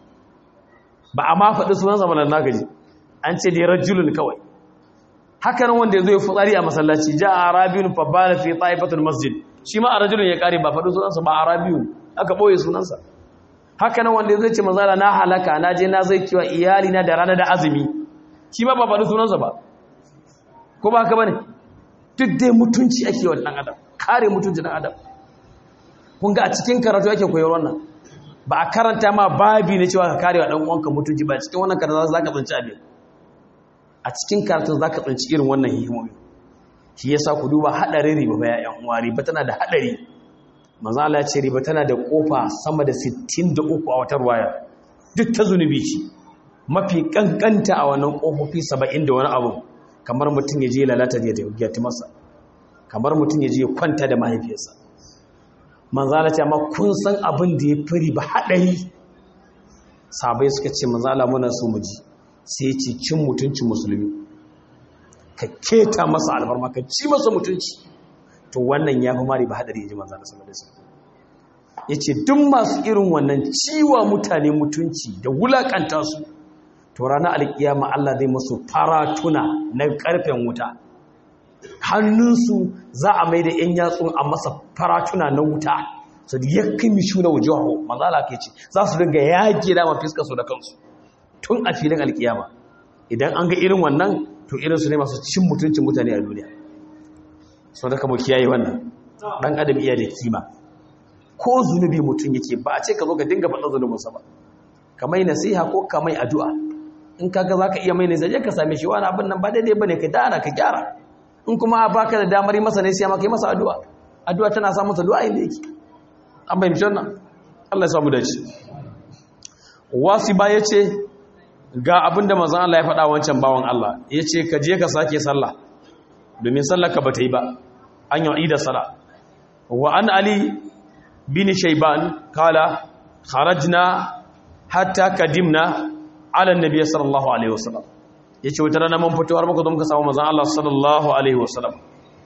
ba a ma faɗi sunansa ba na gaji an ce dai rajulun kawai haka nan wanda ya zo ya fitsari a masallaci ja a arabiyun fa bala fi taifatul masjid shi ma a rajulun ya kare ba faɗi sunansa ba arabiyun aka ɓoye sunansa haka nan wanda ya zo ce mazala na halaka na je na zai kiwa iyali na da rana da azumi shi ma ba faɗi sunansa ba ko ba haka bane duk dai mutunci ake wa ɗan adam kare mutunci ɗan adam kun ga a cikin karatu ake koyar wannan ba a karanta ma babi na cewa ka kare wa ɗan uwanka mutunci ba cikin wannan karatu za ka tsinci abin a cikin karatun za ka tsinci irin wannan hikimomi shi yasa ku duba haɗarin riba ba ya'yan uwa riba tana da haɗari manzo Allah ya ce riba tana da kofa sama da 63 a wata ruwaya duk ta zunubi ce mafi kankanta a wannan kofofi 70 da wani abu kamar mutum ya je lalata da ya masa kamar mutum ya je kwanta da mahaifiyarsa manzo Allah ya ce amma kun san abin da ya fi riba haɗari sabai suka ce manzo Allah muna so mu ji sai ya ce cin mutuncin musulmi ka keta masa albarma ka ci masa mutunci to wannan ya fi mari ba haɗari ya ji manzana sama da sama ya ce duk masu irin wannan ciwa mutane mutunci da wulaƙanta su to ranar alƙiyama Allah zai masu faratuna na ƙarfen wuta hannunsu za a mai da ‘yan yatsun a masa faratuna na wuta su da yakin mishu na wujahu mazala ke ce za su dinga yaƙi dama fiskar su da kansu tun a filin alƙiyama idan an ga irin wannan to irinsu ne masu cin mutuncin mutane a duniya sau da kamo kiyaye wannan ɗan adam iya da kima ko zunubi mutum yake ba a ce ka zo ka dinga faɗa zunubinsa ba ka mai nasiha ko ka mai addu'a in kaga za ka iya mai nasiha ka same shi wani abin nan ba daidai ba ne ka dana ka gyara in kuma ba ka da damar yi masa nasiha ma ka yi masa addu'a addu'a tana sa masa du'a inda yake an fahimci wannan Allah ya samu dace wasi ba ya ce ga abin da mazan Allah ya faɗa wancan bawan Allah ya ce ka je ka sake sallah domin sallaka ba ta yi ba an yi da sala wa an ali bin shaiban kala kharajna hatta kadimna ala nabi sallallahu alaihi wasallam yace wata rana mun fito har muka zo muka samu manzon Allah sallallahu alaihi wasallam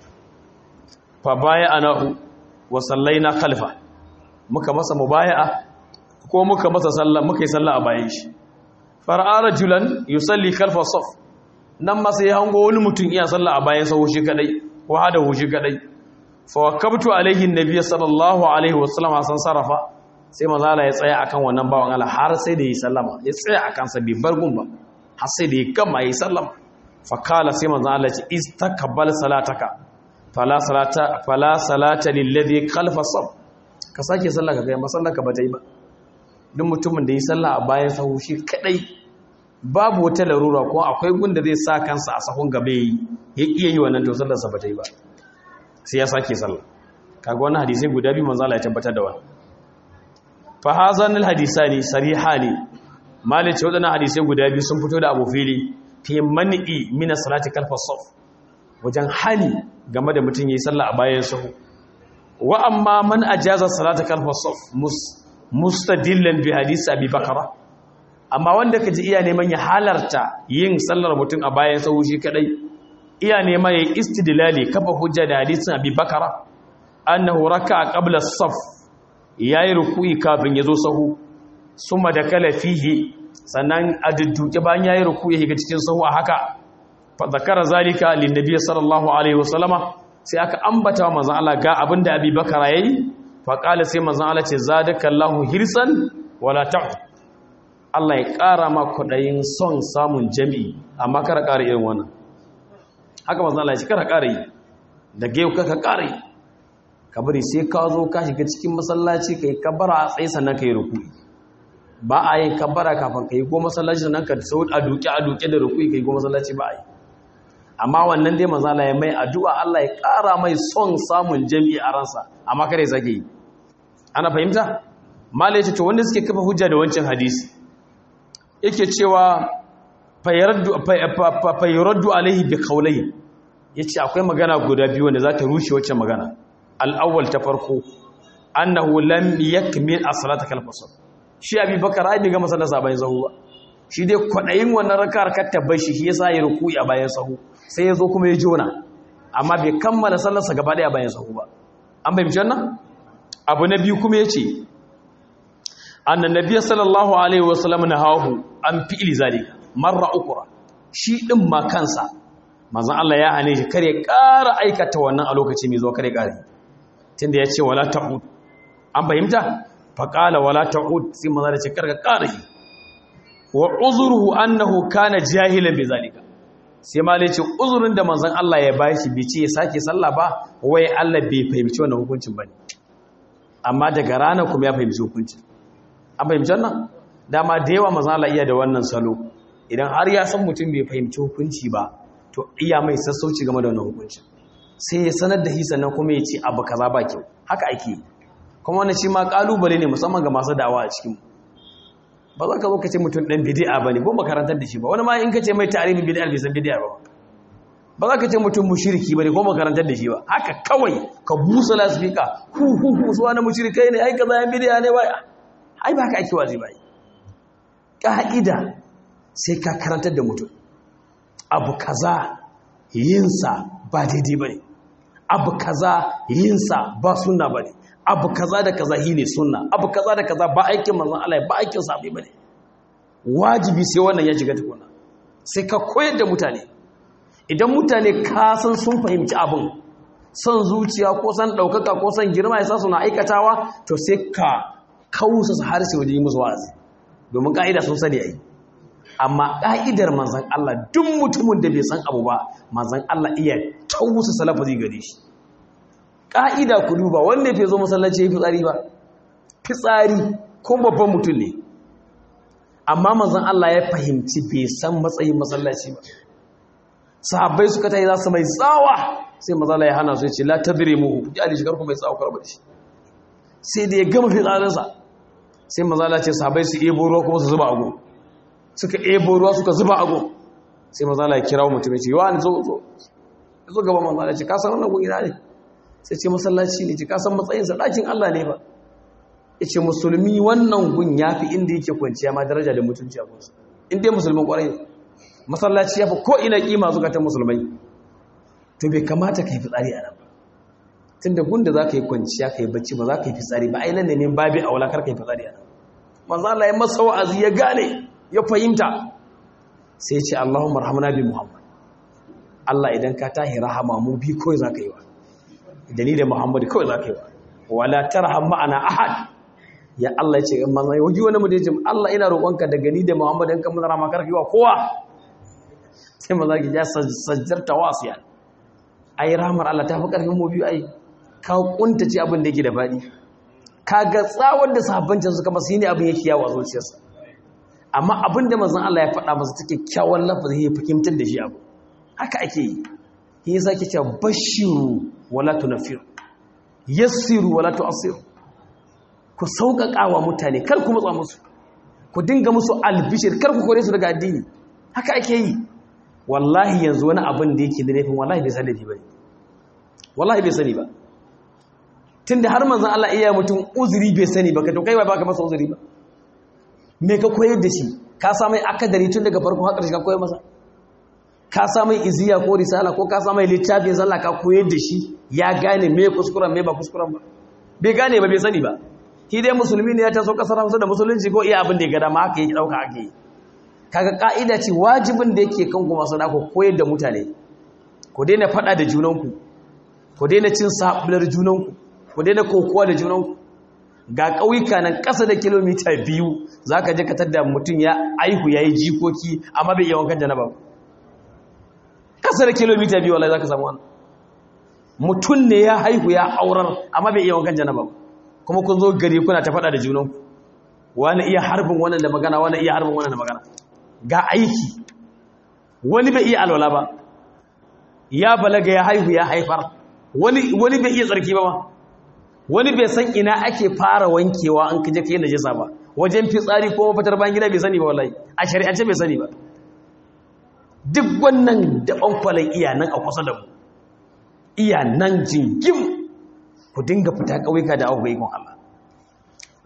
fa baya ana wa sallaina khalfa muka masa mubaya'a ko muka masa sallah muka yi sallah a bayan shi far'a rajulan yusalli khalfa saf nan ma sai hango wani mutum iya sallah a bayan sahu shi kadai ko hada hu shi kadai fa wakabtu alaihi annabi sallallahu alaihi wasallam san sarafa sai manzo Allah ya tsaya akan wannan bawan Allah har sai da yi sallama ya tsaya akan sa bai bar gun ba har sai da ya gama yi sallama fa kala sai manzo Allah ya ce istakbal salataka fala salata fala salata lilladhi khalfa saf ka sake sallah ka kai masallaka ba ta yi ba duk mutumin da yi sallah a bayan sahu shi kadai babu wata larura ko akwai gunda zai sa kansa a sahun gaba yi ya iya yi wannan to sallarsa ba ta yi ba sai ya sake sallah kaga wannan hadisi guda biyu manzo Allah ya tabbatar da wannan fa hazan al hadisani sarihani malice wadannan hadisi guda biyu sun fito da abu fili fi man'i min salati kalfa saf wajen hali game da mutum yayi sallah a bayan sahu wa amma man ajaza salata kalfa saf mustadillan bi hadisi abi bakara amma wanda kaji iya neman ya halarta yin sallar mutum a bayan sahu shi kadai iya neman ya istidlali kafa hujja da hadisin abi bakara annahu raka'a qabla as-saf yayi ruku'i kafin yazo sahu summa da kala fihi sannan a dudduke bayan yayi ruku'i ga cikin sahu a haka fa zakara zalika lin nabiy sallallahu alaihi wasallama sai aka ambata wa manzon Allah ga abinda abi bakara yayi fa qala sai manzon Allah ce zadakallahu hirsan wala ta'ud Allah ya ƙara ma kwaɗayin son samun jami'i amma kara ƙara irin wannan haka mazan Allah ya ci kara ƙara yi da gaiu ka ƙara yi ka bari sai ka zo ka shiga cikin masallaci ka yi kabara a tsaye sannan ka yi rukui ba a yin kabara kafin ka yi ko masallaci sannan ka sau a duke a duke da rukui ka yi ko masallaci ba a yi amma wannan dai mazan Allah ya mai addu'a Allah ya ƙara mai son samun jami'i a ransa amma kare zage yi ana fahimta malai ce to wanda suke kafa hujja da wancan hadisi yake cewa fayaraddu alaihi bi kaulai ya ce akwai magana guda biyu wanda za ta rushe wacce magana al'awwal ta farko annahu lam yakmil as-salata kal fasl shi abubakar ai bai ga masallar sa bayan sahu ba shi dai kwadayin wannan rakar kar ta bar shi shi yasa ya ruku'i a bayan sahu sai ya zo kuma ya jona amma bai kammala sallar sa gaba daya bayan sahu ba an bayyana wannan abu na biyu kuma yace annan nabiy sallallahu alaihi wasallam nahahu an fi'li zalika marra ukra shi din ma kansa manzon Allah ya hane shi kare ƙara aikata wannan a lokaci mai zo kare ƙari tunda ya ce wala ta'ud an fahimta faƙala wala ta'ud sai manzon da ce karka ƙara shi wa uzruhu annahu kana jahilan bi zalika sai ma ce uzurin da manzon Allah ya bashi bai ce ya sake sallah ba wai Allah bai fahimci wannan hukuncin bane amma daga rana kuma ya fahimci hukuncin an fahimci wannan dama da yawa manzon Allah iya da wannan salo idan har ya san mutum bai fahimci hukunci ba to iya mai sassauci game da wannan hukuncin sai ya sanar da hisa nan kuma ya ce abu kaza ba kyau haka ake yi kuma wannan shi ma kalubale ne musamman ga masu dawa a cikin ba za ka zo ka ce mutum dan bid'a bane ko makarantar da shi ba wani ma in ka ce mai tarihin bid'a bai san bid'a ba ba za ka ce mutum mushriki bane ko makarantar da shi ba haka kawai ka busa lasfika hu hu hu su wani mushrikai ne ai kaza yan bid'a ne ba ai ba haka ake wazi ba ka'ida sai ka karantar da mutum abu kaza yinsa ba daidai ba ne abu kaza yinsa ba sunna ba ne abu kaza da kaza yi ne sunna abu kaza da kaza ba aikin manzan Allah ba aikin sabi ba ne wajibi sai wannan ya shiga tukuna sai ka koyar da mutane idan mutane ka san sun fahimci abin son zuciya ko san ɗaukaka ko san girma ya sa suna aikatawa to sai ka kausa su har sai waje yi musu wa'azi domin ka'ida sun sani ai amma ƙa'idar manzan Allah duk mutumin da bai san abu ba manzan Allah iya tausa salafazi gare shi ƙa'ida ku duba wanda ya zo masallaci ya fitsari ba fitsari ko babban mutum ne amma manzan Allah ya fahimci bai san matsayin masallaci ba sahabbai suka ta yi za su mai tsawa sai mazala ya hana su ya ce la tadire muhu ya da shigar kuma mai tsawa karbar shi sai da ya gama fitsarinsa sai mazala ce sahabbai su ebo ruwa kuma su zuba a gun suka ebo ruwa suka zuba ago sai mazala ya kira mutum ya ce yawa ne zo zo zo gaba mazala ce kasan wannan gun ina ne sai ce masallaci ne ce kasan matsayinsa ɗakin Allah ne ba ya ce musulmi wannan gun ya fi inda yake kwanciya ma daraja da mutunci a gunsa in dai musulmin ƙwarai masallaci ya fi ko ina ƙima zukatan musulmai to bai kamata ka yi fitsari a nan ba tun da gun da za ka yi kwanciya ka yi bacci ba za ka yi fitsari ba a yi nan da ne babi a wulakar ka yi fitsari a nan manzo Allah ya masa wa'azi ya gane ya fahimta sai ce Allahumma rahamna bi Muhammad Allah idan ka tahi rahama mu bi kawai zaka yi wa da ni da Muhammad kawai zaka yi wa wala tarham ma'ana ahad ya Allah ya ce in manzo waji wani mu da yace Allah ina roƙonka daga ni da Muhammad in ka mun rahama karki wa kowa sai manzo ki ja sajjarta wasiya ai rahmar Allah ta fi karfin mu biyu ai ka kuntace abin da yake da fadi kaga tsawon da sahabbancin suka masa ne abin yake yawo a zuciyarsa amma abin da manzon Allah ya faɗa masa take kyawun lafazi ya fahimtar da shi abu haka ake yi shi yasa ke cewa bashiru wala tunfiru yassiru wala tu'assiru ku sauƙaƙa wa mutane kar ku matsa musu ku dinga musu albishir kar ku kore su daga addini haka ake yi wallahi yanzu wani abin da yake da laifin wallahi bai sani ba wallahi bai sani ba tunda har manzon Allah iya mutum uzuri bai sani ba ka to kai ba baka masa uzuri ba me ka koyar da shi ka sa mai akadari tun daga farko har ƙarshe ka koyar masa ka sa mai iziya ko risala ko ka sa mai littafin sallah ka koyar da shi ya gane me kuskuren me ba kuskuren ba bai gane ba bai sani ba shi dai musulmi ne ya taso kasar Hausa da musulunci ko iya abin da ya ga dama haka yake dauka ake yi kaga ka'ida ce wajibin da yake kan kuma sana ku koyar da mutane ku daina fada da junanku ku daina cin sabular junanku ku daina kokowa da junanku ga ƙauyuka nan ƙasa da kilomita biyu za ka je ka tadda mutum ya aihu ya yi jikoki amma bai iya wankan janaba ƙasa da kilomita biyu wallahi za ka samu wani mutum ne ya haihu ya aurar amma bai iya wankan janaba kuma kun zo gari kuna ta faɗa da junanku wani iya harbin wannan da magana wani iya harbin wannan da magana ga aiki wani bai iya alwala ba ya balaga ya haihu ya haifar wani bai iya tsarki ba ma wani bai san ina ake fara wankewa an kaje kai najasa ba wajen fitsari ko mafitar bayan gida bai sani ba wallahi a shari'ance bai sani ba duk wannan da kwalan iya nan a kusa da mu iya nan jingim ku dinga fita ƙauyuka da abubuwa ikon Allah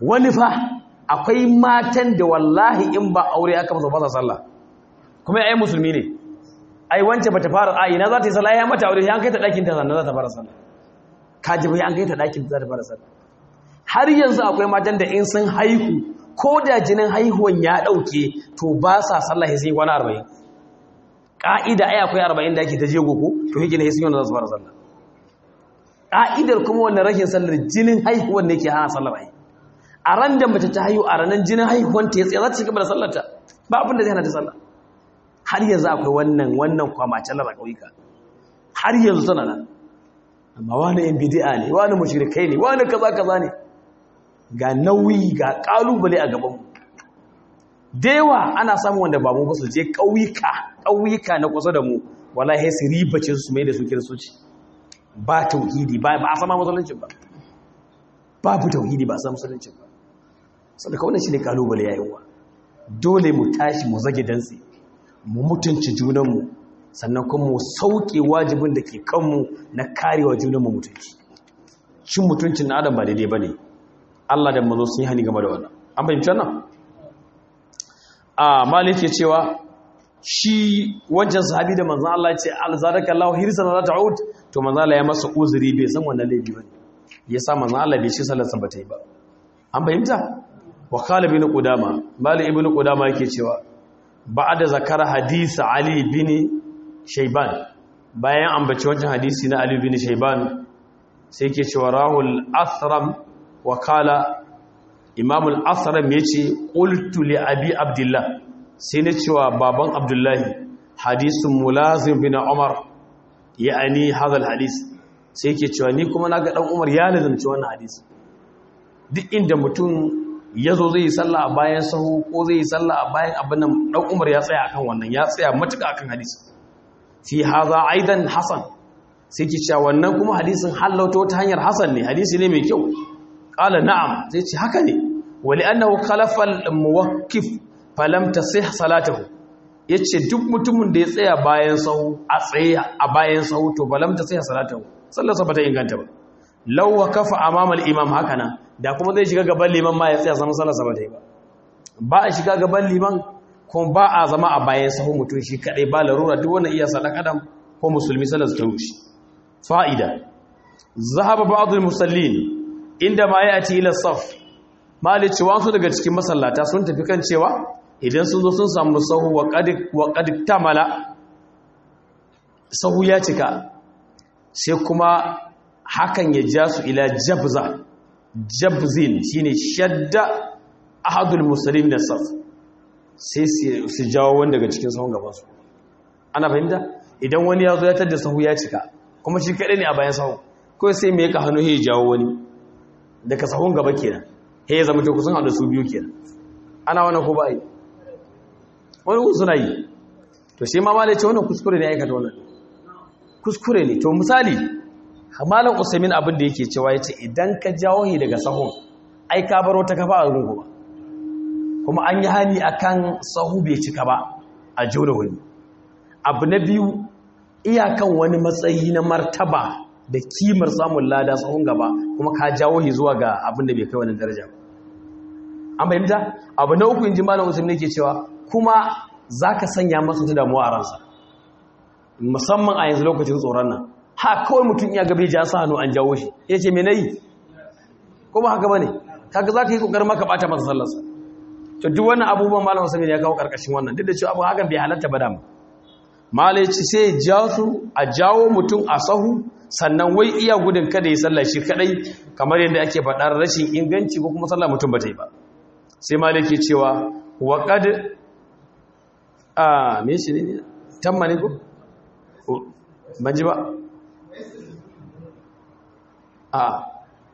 wani fa akwai matan da wallahi in ba aure aka masa ba sa sallah kuma ai musulmi ne ai wance bata fara a ina za ta yi sallah ya mata aure ya kai ta dakin ta sannan za ta fara sallah kaji bai an kai ta dakin ta za ta fara sallah har yanzu akwai matan da in sun haihu ko da jinin haihuwan ya dauke to ba sa sallah sai sun kwana 40 ka'ida ai akwai 40 da ake ta jego ko to hike ne sai sun yi za su fara sallah ka'idar kuma wannan rashin sallar jinin haihuwan ne ke hana sallar ai a ran da mace ta haihu a ranar jinin haihuwan ta ya tsaye za ta ci gaba da sallarta ba abin da zai hana ta sallah har yanzu akwai wannan wannan kwamacin lara ƙauyuka har yanzu tana nan amma wani yan bidi'a ne wani mushrikai ne wani kaza kaza ne ga nauyi ga ƙalubale a gabanmu dewa ana samun wanda ba mu ba su je ƙauyuka ƙauyuka na kusa da mu wallahi su ribace su mai da su kiristoci ba tauhidi ba a sama musulunci ba babu tauhidi ba a sama musulunci ba sadaka wannan shine ƙalubale yayin wa dole mu tashi mu zage dantse mu mutunci junanmu sannan kuma mu sauke wajibin da ke kanmu na karewa junanmu mutunci cin mutuncin na adam ba daidai ba ne allah da mazo sun yi hani game da wannan an fahimci wannan a malik ke cewa shi wancan sahabi da manzan allah ce alzadaka allahu hirsan za ta ud to manzan allah ya masa uzuri bai san wannan laifi ba ne ya sa manzan allah bai shi sallarsa ba ta yi ba an fahimta wa kala bin qudama malik ibn qudama yake cewa ba'da zakara hadisi Ali bin Shayban bayan ambaci wancan hadisi na Ali bin Shayban sai yake cewa rahul asram wa kala Imam al-Asram yace qultu li Abi Abdullah sai ne cewa baban Abdullahi hadisun mulazim bin Umar ya'ani hadha al-hadis sai yake cewa ni kuma naga dan Umar ya lazumci wannan hadisi duk inda mutum ya zo zai yi sallah a bayan sahu ko zai yi sallah a bayan abin nan dan Umar ya tsaya akan wannan ya tsaya matuƙa akan hadisi fi hadha aidan hasan sai ki cewa wannan kuma hadisin hallauta ta hanyar hasan ne hadisi ne mai kyau qala na'am sai ce haka ne wali annahu khalafa al-muwaqqif falam tasih salatuhu yace duk mutumin da ya tsaya bayan sahu a tsaye a bayan sahu to falam tasih salatuhu sallarsa bata inganta ba law waqafa amama al-imam hakana da kuma zai shiga gaban liman ma ya tsaya zama sallarsa ba ta yi ba ba a shiga gaban liman kuma ba a zama a bayan sahun mutum shi kadai ba larura duk wannan iya sadan adam ko musulmi sallarsa ta rushe fa'ida zahaba ba'dul musallin inda ma ya'ti ila saf malici wasu daga cikin masallata sun tafi kan cewa idan sun zo sun samu sahu wa qad wa qad tamala sahu ya cika sai kuma hakan ya ja su ila jabza jabzin shine shadda ahadul muslim da saf sai su jawo wani daga cikin sahun gaban su ana fahimta idan wani ya zo ya tada sahu ya cika kuma shi kadai ne a bayan sahu ko sai me ka hannu ya jawo wani daga sahun gaba kenan he ya zama to kusan hadu su biyu kenan ana wannan ko ba yi wani ku suna yi to shi ma malai ce wannan kuskure ne aikata wannan kuskure ne to misali malam usaimin abin da yake cewa yace idan ka jawo hi daga sahun ai ka baro ta kafa a rungu ba kuma an yi hani akan sahu bai cika ba a jona wani abu na biyu iyakan wani matsayi na martaba da kimar samun lada sahun gaba kuma ka jawo hi zuwa ga abin da bai kai wani daraja an fahimta abu na uku inji malam usaimin yake cewa kuma zaka sanya masa ta damuwa a ransa musamman a yanzu lokacin tsoron nan ha kawai mutum ya gabe ja sa hannu an jawo shi ya ce me nayi ko ba haka bane kaga zaka yi kokarin maka bata masa sallarsa to duk wannan abubuwan malam Usman ya kawo karkashin wannan duk da cewa abu hakan bai halatta ba dama malai ce sai ja su a jawo mutum a sahu sannan wai iya gudun kada ya sallah shi kadai kamar yadda ake faɗar rashin inganci ko kuma sallah mutum ba ta yi ba sai malai ke cewa wa qad a me shi ne tamma ne ko ban ji ba a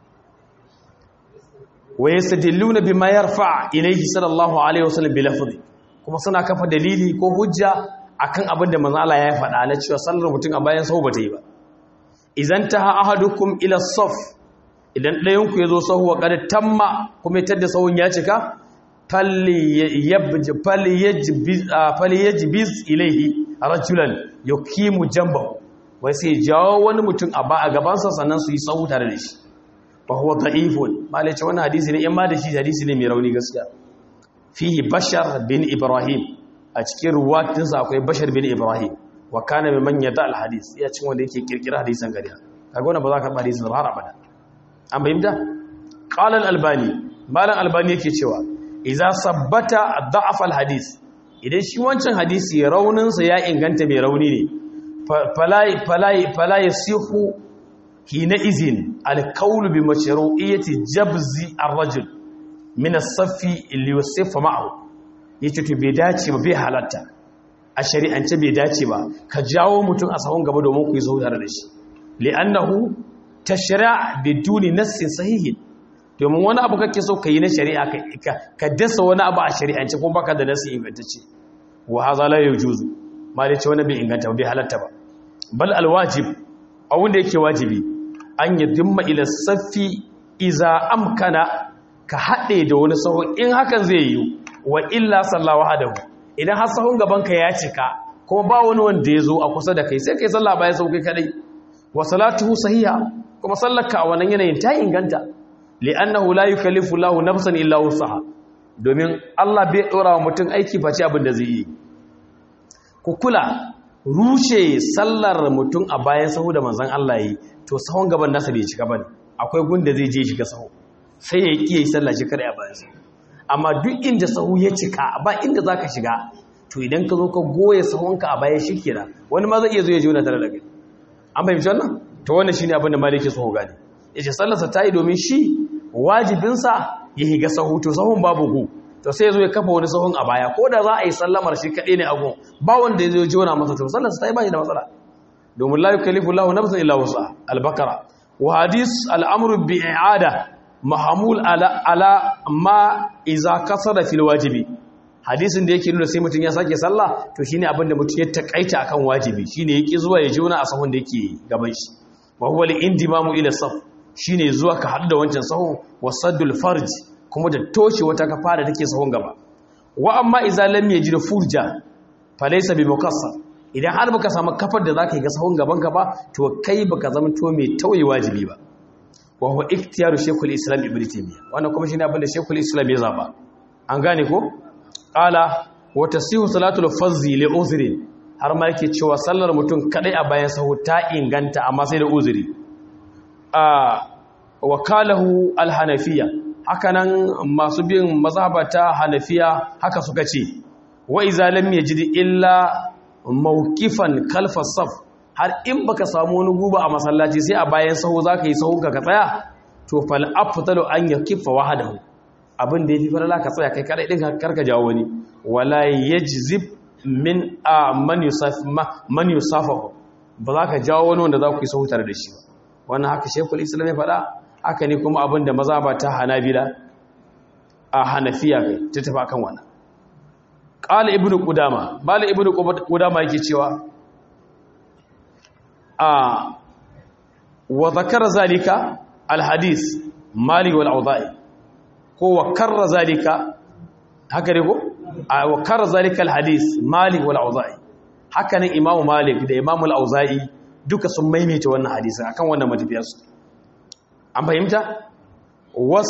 wa yastadilluna bima yarfa ilayhi sallallahu alaihi wasallam bi lafzi kuma suna kafa dalili ko hujja akan abin da manzo Allah ya faɗa na cewa sallar mutum a bayan sahu bata yi ba idan taha ahadukum ila saf idan ɗayan ku yazo sahu wa qad tamma kuma tadda sahun ya cika falli yabj falli yajbiz falli yajbiz ilayhi rajulan yuqimu jambahu wai sai jawo wani mutum a ba a gabansa sannan su yi sahu tare da shi fa huwa da'ifun malai ce wannan hadisi ne in ma da shi hadisi ne mai rauni gaskiya fihi bashar bin ibrahim a cikin ruwatinsa akwai bashar bin ibrahim wa kana mimman yada al hadis ya cin wanda yake kirkira hadisan gariya kaga wannan ba za ka ba hadisin ba har abada an bayyana qala al albani malam albani yake cewa idza sabbata da'af al hadis idan shi wancan hadisi raunin sa ya inganta mai rauni ne falai falai falai yasihu hina izin al qawl bi mashru'iyyati jabzi ar rajul min as-saffi li yusifa ma'ahu yace to bai dace ba bai halatta a shari'ance bai dace ba ka jawo mutum a sahun gaba domin ku yi zuwa da shi li'annahu tashra' biduni nassin sahihin domin wani abu kake so ka yi na shari'a ka dasa wani abu a shari'ance kuma baka da nassi ingantacce wa hadha la yujuzu ma dai ce wani bai inganta bai halatta ba bal alwajib abun da yake wajibi an yadimma ila saffi iza amkana ka haɗe da wani sahun in hakan zai yi wa illa sallawa hadahu idan har sahun gabanka ya cika kuma ba wani wanda ya zo a kusa da kai sai kai sallah bayan sauƙi kadai wa salatuhu sahiha kuma sallarka a wannan yanayin ta inganta li'annahu la yukallifu Allahu nafsan illa wusaha domin Allah bai dora wa mutum aiki face abin da zai yi ku kula rushe sallar mutum a bayan sahu da manzon Allah yi to sahun gaban nasa bai cika bane akwai gunda zai je shiga sahu sai ya kiyaye sallah shi kada a bayan sahu amma duk inda sahu ya cika ba inda za ka shiga to idan ka zo ka goye sahunka a baya shi kenan wani ma zai iya zo ya jona tare da kai an fahimci wannan to wannan shine abin da maliki so gane yace sallarsa ta yi domin shi wajibinsa ya higa sahu to sahun babu ku to sai ya zo ya kafa wani sahun a baya ko da za a yi sallamar shi kaɗai ne a gun ba wanda ya zo ya jona masa to sallarsa ta yi ba shi da matsala domin la yukallifu Allahu nafsan illa wusa al-baqara wa hadis al-amru bi i'ada mahamul ala, ala ma iza kasara fil wajibi hadisin da yake nuna sai mutum ya sake sallah to shine abinda mutum ya takaita akan wajibi shine yake zuwa ya jona a sahun da yake gaban shi wa huwa al-indimamu ila saf shine zuwa ka hadu da wancan sahun wasaddul farj kuma da toshe wata kafa da take sahun gaba wa amma iza lam yajid furja falaysa bi mukassar idan har baka samu kafar da zaka yi ga sahun gaban ka ba to kai baka zama to mai tauye wajibi ba wa huwa iktiyaru shaykhul islam ibn taymiyyah wannan kuma shine abin da shaykhul islam ya zaba an gane ko qala wa tasihu salatul fazzi li uzri har ma yake cewa sallar mutum kadai a bayan sahu ta inganta amma sai da uzuri a wakalahu al-hanafiya hakanan masu bin mazhabata hanafiya haka suka ce wa iza lam yajid illa mawqifan kalfa saf har in baka samu wani guba a masallaci sai a bayan sahu zaka yi sahun ka tsaya to fal afdalu an yakifa wahdahu abin da yafi farala ka tsaya kai kadai din karka jawo wani wala yajzib min a man yusaf man yusafahu ba za ka jawo wani wanda za ku yi sahu tare da shi ba wannan haka shekul islam ya faɗa haka ne kuma abin da maza ba ta hanabila a hanafiya kai ta tafi akan wannan qala ibnu qudama mala ibnu qudama yake cewa a wa zakara zalika alhadis mali wal awda'i ko wa karra zalika haka ne ko wa karra zalika alhadis mali wal awda'i haka ne imamu malik da imamu al awza'i duka sun maimaita wannan hadisi akan wannan matafiyar su an fahimta was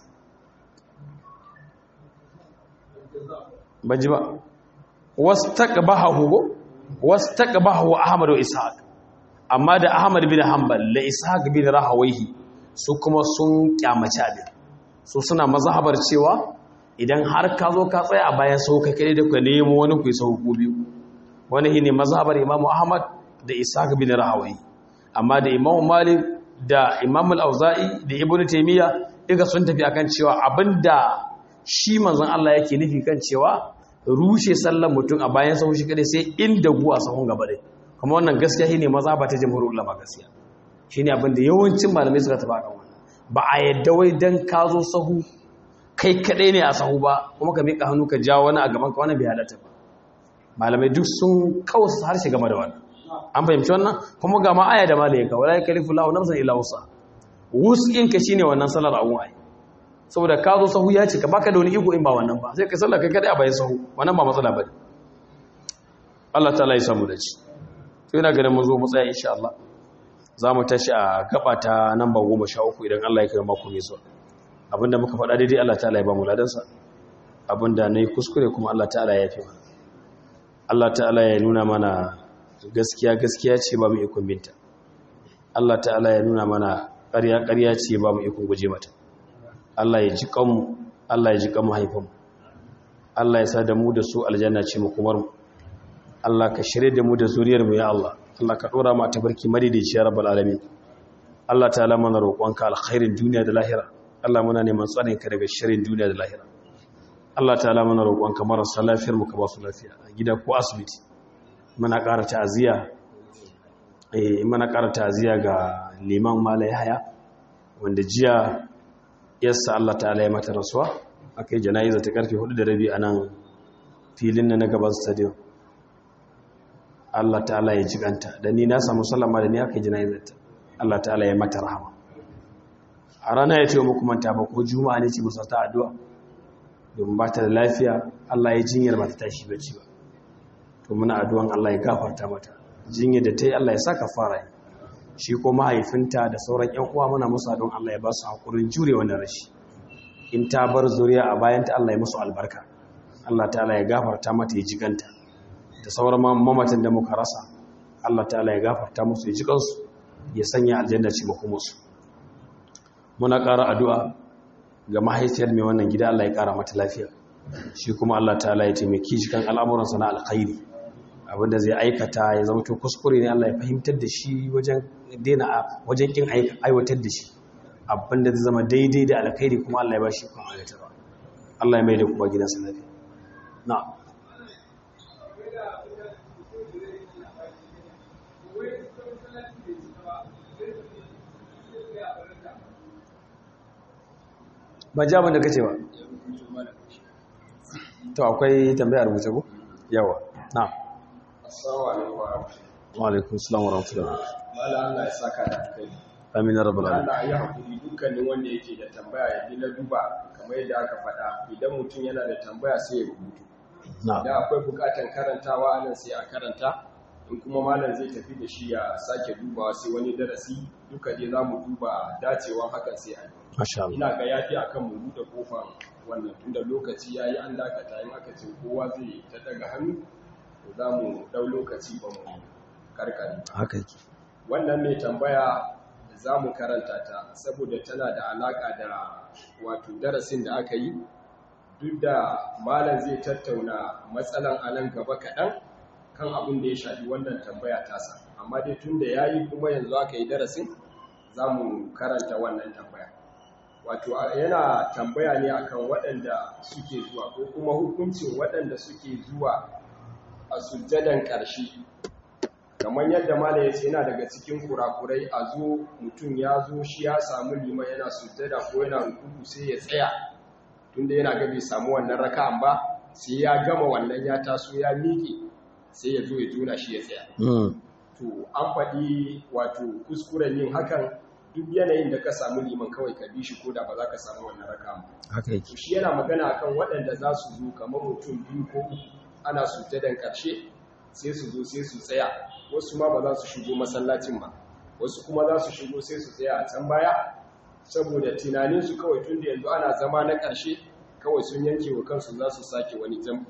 baji ba wastaqbahu wastaqbahu ahmad wa ishaq amma da ahmad bin hanbal da ishaq bin rahawaihi su kuma sun kyamaci abin su suna mazhabar cewa idan har ka zo ka tsaya a bayan sau kai kai da ku nemo wani ku yi sau ku biyu wani shine mazhabar imamu ahmad da ishaq bin rahawaihi amma da imamu malik da imam al-auza'i da ibn taymiya duka sun tafi akan cewa abinda shi manzon Allah yake nufi kan cewa rushe sallar mutum a bayan sau shi kadai sai inda guwa sahun gaba dai kuma wannan gaskiya shine mazhaba ta jamhuriyar ulama gaskiya shine abinda yawancin malamai suka tafi akan wannan ba a yadda wai dan ka zo sahu kai kadai ne a sahu ba kuma ka mika hannu ka jawo wani a gaban ka wani bai halatta ba malamai duk sun kawo harshe game da wannan an fahimci wannan kuma ga ma aya da malaye ka wala yakalifu lahu nafsan illa wusa wus'in ka shine wannan salar abun ai saboda ka zo sahu ya ce ka baka da wani iko in ba wannan ba sai ka sallar kai kadai a bayan sahu wannan ba matsala bane Allah ta'ala ya samu da ci to ina ganin mun zo mu tsaya insha Allah za mu tashi a gaba ta namba goma sha uku idan Allah ya kai mako mai zuwa abinda muka faɗa daidai Allah ta'ala ya ba mu ladansa abinda na yi kuskure kuma Allah ta'ala ya fi mana Allah ta'ala ya nuna mana gaskiya gaskiya ce ba mu ikon binta Allah ta'ala ya nuna mana ƙarya ƙarya ce ba mu ikon guje mata Allah ya ji kanmu Allah ya ji kanmu haifanmu Allah ya sa da mu da su aljanna ce mu kumar mu Allah ka shirye da mu da zuriyar mu ya Allah Allah ka dora mu a tabarki madidici ya rabbal alamin Allah ta'ala mana roƙonka alkhairin duniya da lahira Allah muna neman tsarin ka daga shirin duniya da lahira Allah ta'ala mana roƙonka marasa lafiyar mu ka ba su lafiya a gida ko asibiti muna ƙara ta'aziyya eh muna ƙara ta'aziyya ga liman Malai Haya wanda jiya yassa Allah ta'ala ya mata rasuwa akai jana'iza ta karfe 4 da rabi a nan filin na gaban stadium Allah ta'ala ya jiganta da ni na samu sallama da ni aka jana'izar ta Allah ta'ala ya mata rahama a rana ya ce wa muku manta ba ko juma'a ne ce musa ta addu'a domin ba ta da lafiya Allah ya jinyar ba ta tashi bacci ba to muna addu'an Allah ya gafarta mata jinyar da ta yi Allah ya saka fara yi shi ko mahaifinta da sauran ƴan uwa muna musu addu'an Allah ya ba su hakurin jure wannan rashi in ta bar zuriya a bayanta Allah ya musu albarka Allah ta'ala ya gafarta mata ya jiganta da sauran mamatan da muka rasa Allah ta'ala ya gafarta musu ya jikansu ya sanya aljanna ce musu muna ƙara addu'a ga mahaifiyar mai wannan gida Allah ya ƙara mata lafiya shi kuma Allah ta'ala ya taimaki shi kan al'amuransa na alkhairi abinda zai aikata ya zama to kuskure ne Allah ya fahimtar da shi wajen daina wajen kin aiwatar da shi abinda zai zama daidai da alkhairi kuma Allah ya ba shi kuma aiwatarwa Allah ya mai da kuma gidansa lafiya na'am ba ji abin da kace ba to akwai tambayar rubuce ko yawa na
assalamu alaikum
wa alaikum assalam wa rahmatullahi
mala Allah ya saka da kai
amin ya rabbal alamin
Allah ya hakuri dukkanin wanda yake da tambaya ya bi na duba kamar yadda aka faɗa idan mutum yana da tambaya sai ya rubutu
na
idan akwai bukatan karantawa anan sai a karanta in kuma malam zai tafi da shi ya sake dubawa sai wani darasi duka dai za mu duba dacewan hakan sai a yi
masha Allah
ina ga yafi akan mu buɗe kofar wannan tunda lokaci yayi an dakata in aka ce kowa zai ta daga hannu to za mu dau lokaci ba mu karkare
haka yake
wannan mai tambaya za mu karanta ta saboda tana da alaka da wato darasin da aka yi duk da malam zai tattauna matsalan anan gaba kaɗan kan abin da ya shafi wannan tambaya tasa amma dai tun da ya yi kuma yanzu aka yi darasin za mu karanta wannan tambaya wato yana tambaya ne akan waɗanda suke zuwa ko kuma hukuncin waɗanda suke zuwa a sujjadan ƙarshe kamar yadda mala ya ce yana daga cikin kurakurai a zo mutum ya zo shi ya samu liman yana sujjada ko yana rukuku sai ya tsaya tunda yana ga bai samu wannan raka'an ba sai ya gama wannan ya taso ya miƙe sai ya zo ya jona shi ya tsaya to an faɗi wato kuskuren yin hakan duk yanayin da ka samu liman kawai ka bi shi ko da ba za ka samu wannan raka'an ba
haka yake
shi yana magana akan waɗanda za su zo kamar mutum biyu ko uku ana sujjadan ƙarshe sai su zo sai su tsaya wasu ma ba za su shigo masallacin ba wasu kuma za su shigo sai su tsaya a can baya saboda tunaninsu kawai tun da yanzu ana zama na ƙarshe kawai sun yanke wa kansu za su sake wani jambu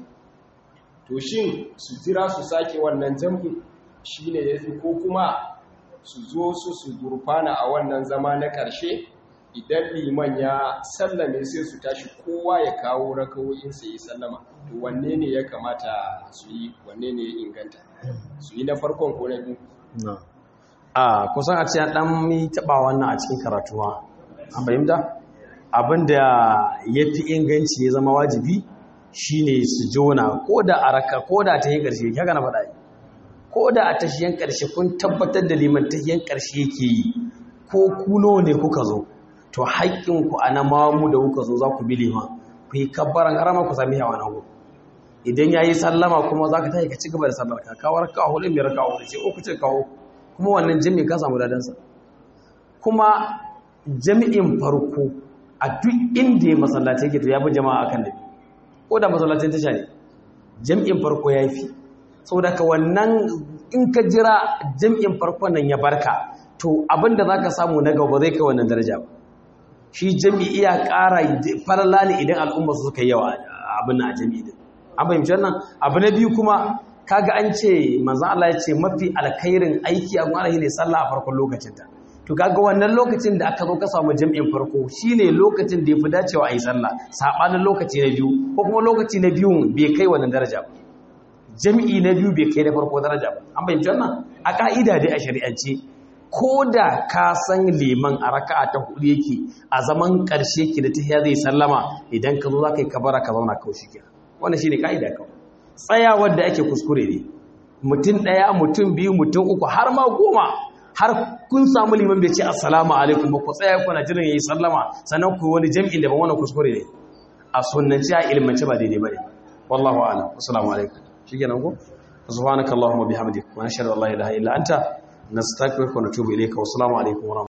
to shin su jira su sake wannan jambu shi ne ya fi ko kuma su zo su su gurfana a wannan zama na ƙarshe idan liman ya sallame sai su tashi kowa ya kawo rakawoyinsa ya sallama to wanne ne ya kamata su yi wanne ne ya inganta su yi na farkon ko na biyu
na a kusan a ce an dan mi taba wannan a cikin karatuwa an fahimta abinda ya fi inganci ya zama wajibi shine su jona ko da a raka ko da ta yi ƙarshe ya na faɗa yi ko da a tashiyan ƙarshe kun tabbatar da liman tashiyan ƙarshe yake yi ko kuno ne kuka zo to haƙƙinku a na mamu da kuka zo za ku bi liman ku yi kabbaran harama ku sami yawa na ku idan ya yi sallama kuma za ka tashi ka ci gaba da sallar ka kawar kawo hudu biyar kawo hudu ce uku ce kawo kuma wannan jami'in ka samu dadansa kuma jami'in farko a duk inda ya masallaci yake to ya fi jama'a akan da ko da masallacin tasha ne jami'in farko ya fi saboda ka wannan in ka jira jami'in farko nan ya barka to abinda zaka samu na gaba zai kai wannan daraja ba shi jami'i iya ƙara falala ne idan al'umma su suka yawa abin a jami'i din an fahimci wannan abu na biyu kuma kaga an ce manzon Allah ya ce mafi alkhairin aiki a gwara ne sallah a farkon lokacin ta to kaga wannan lokacin da aka zo ka samu jami'in farko shine lokacin da yafi dacewa a yi sallah sabanin lokaci na biyu ko kuma lokaci na biyun bai kai wannan daraja ba jami'i na biyu bai kai na farko daraja ba an fahimci wannan a ka'ida dai a shari'ance ko da ka san liman a raka'a ta hudu yake a zaman ƙarshe ki da tahiya zai sallama idan ka zo za ka yi kabara ka zauna kawai shi kenan wannan shine ka'ida kawai tsayawar da ake kuskure ne mutum ɗaya mutum biyu mutum uku har ma goma har kun samu liman bai ce assalamu alaikum ba ku tsaya kuna jiran yayi sallama sannan ku wani jami'in da ban wannan kuskure ne a sunnanci a ilmance ba daidai bane wallahu a'lam assalamu alaikum shikenan ko subhanakallahumma bihamdika wa nashhadu an la ilaha illa anta nastaghfiruka wa natubu ilayka wa assalamu alaikum wa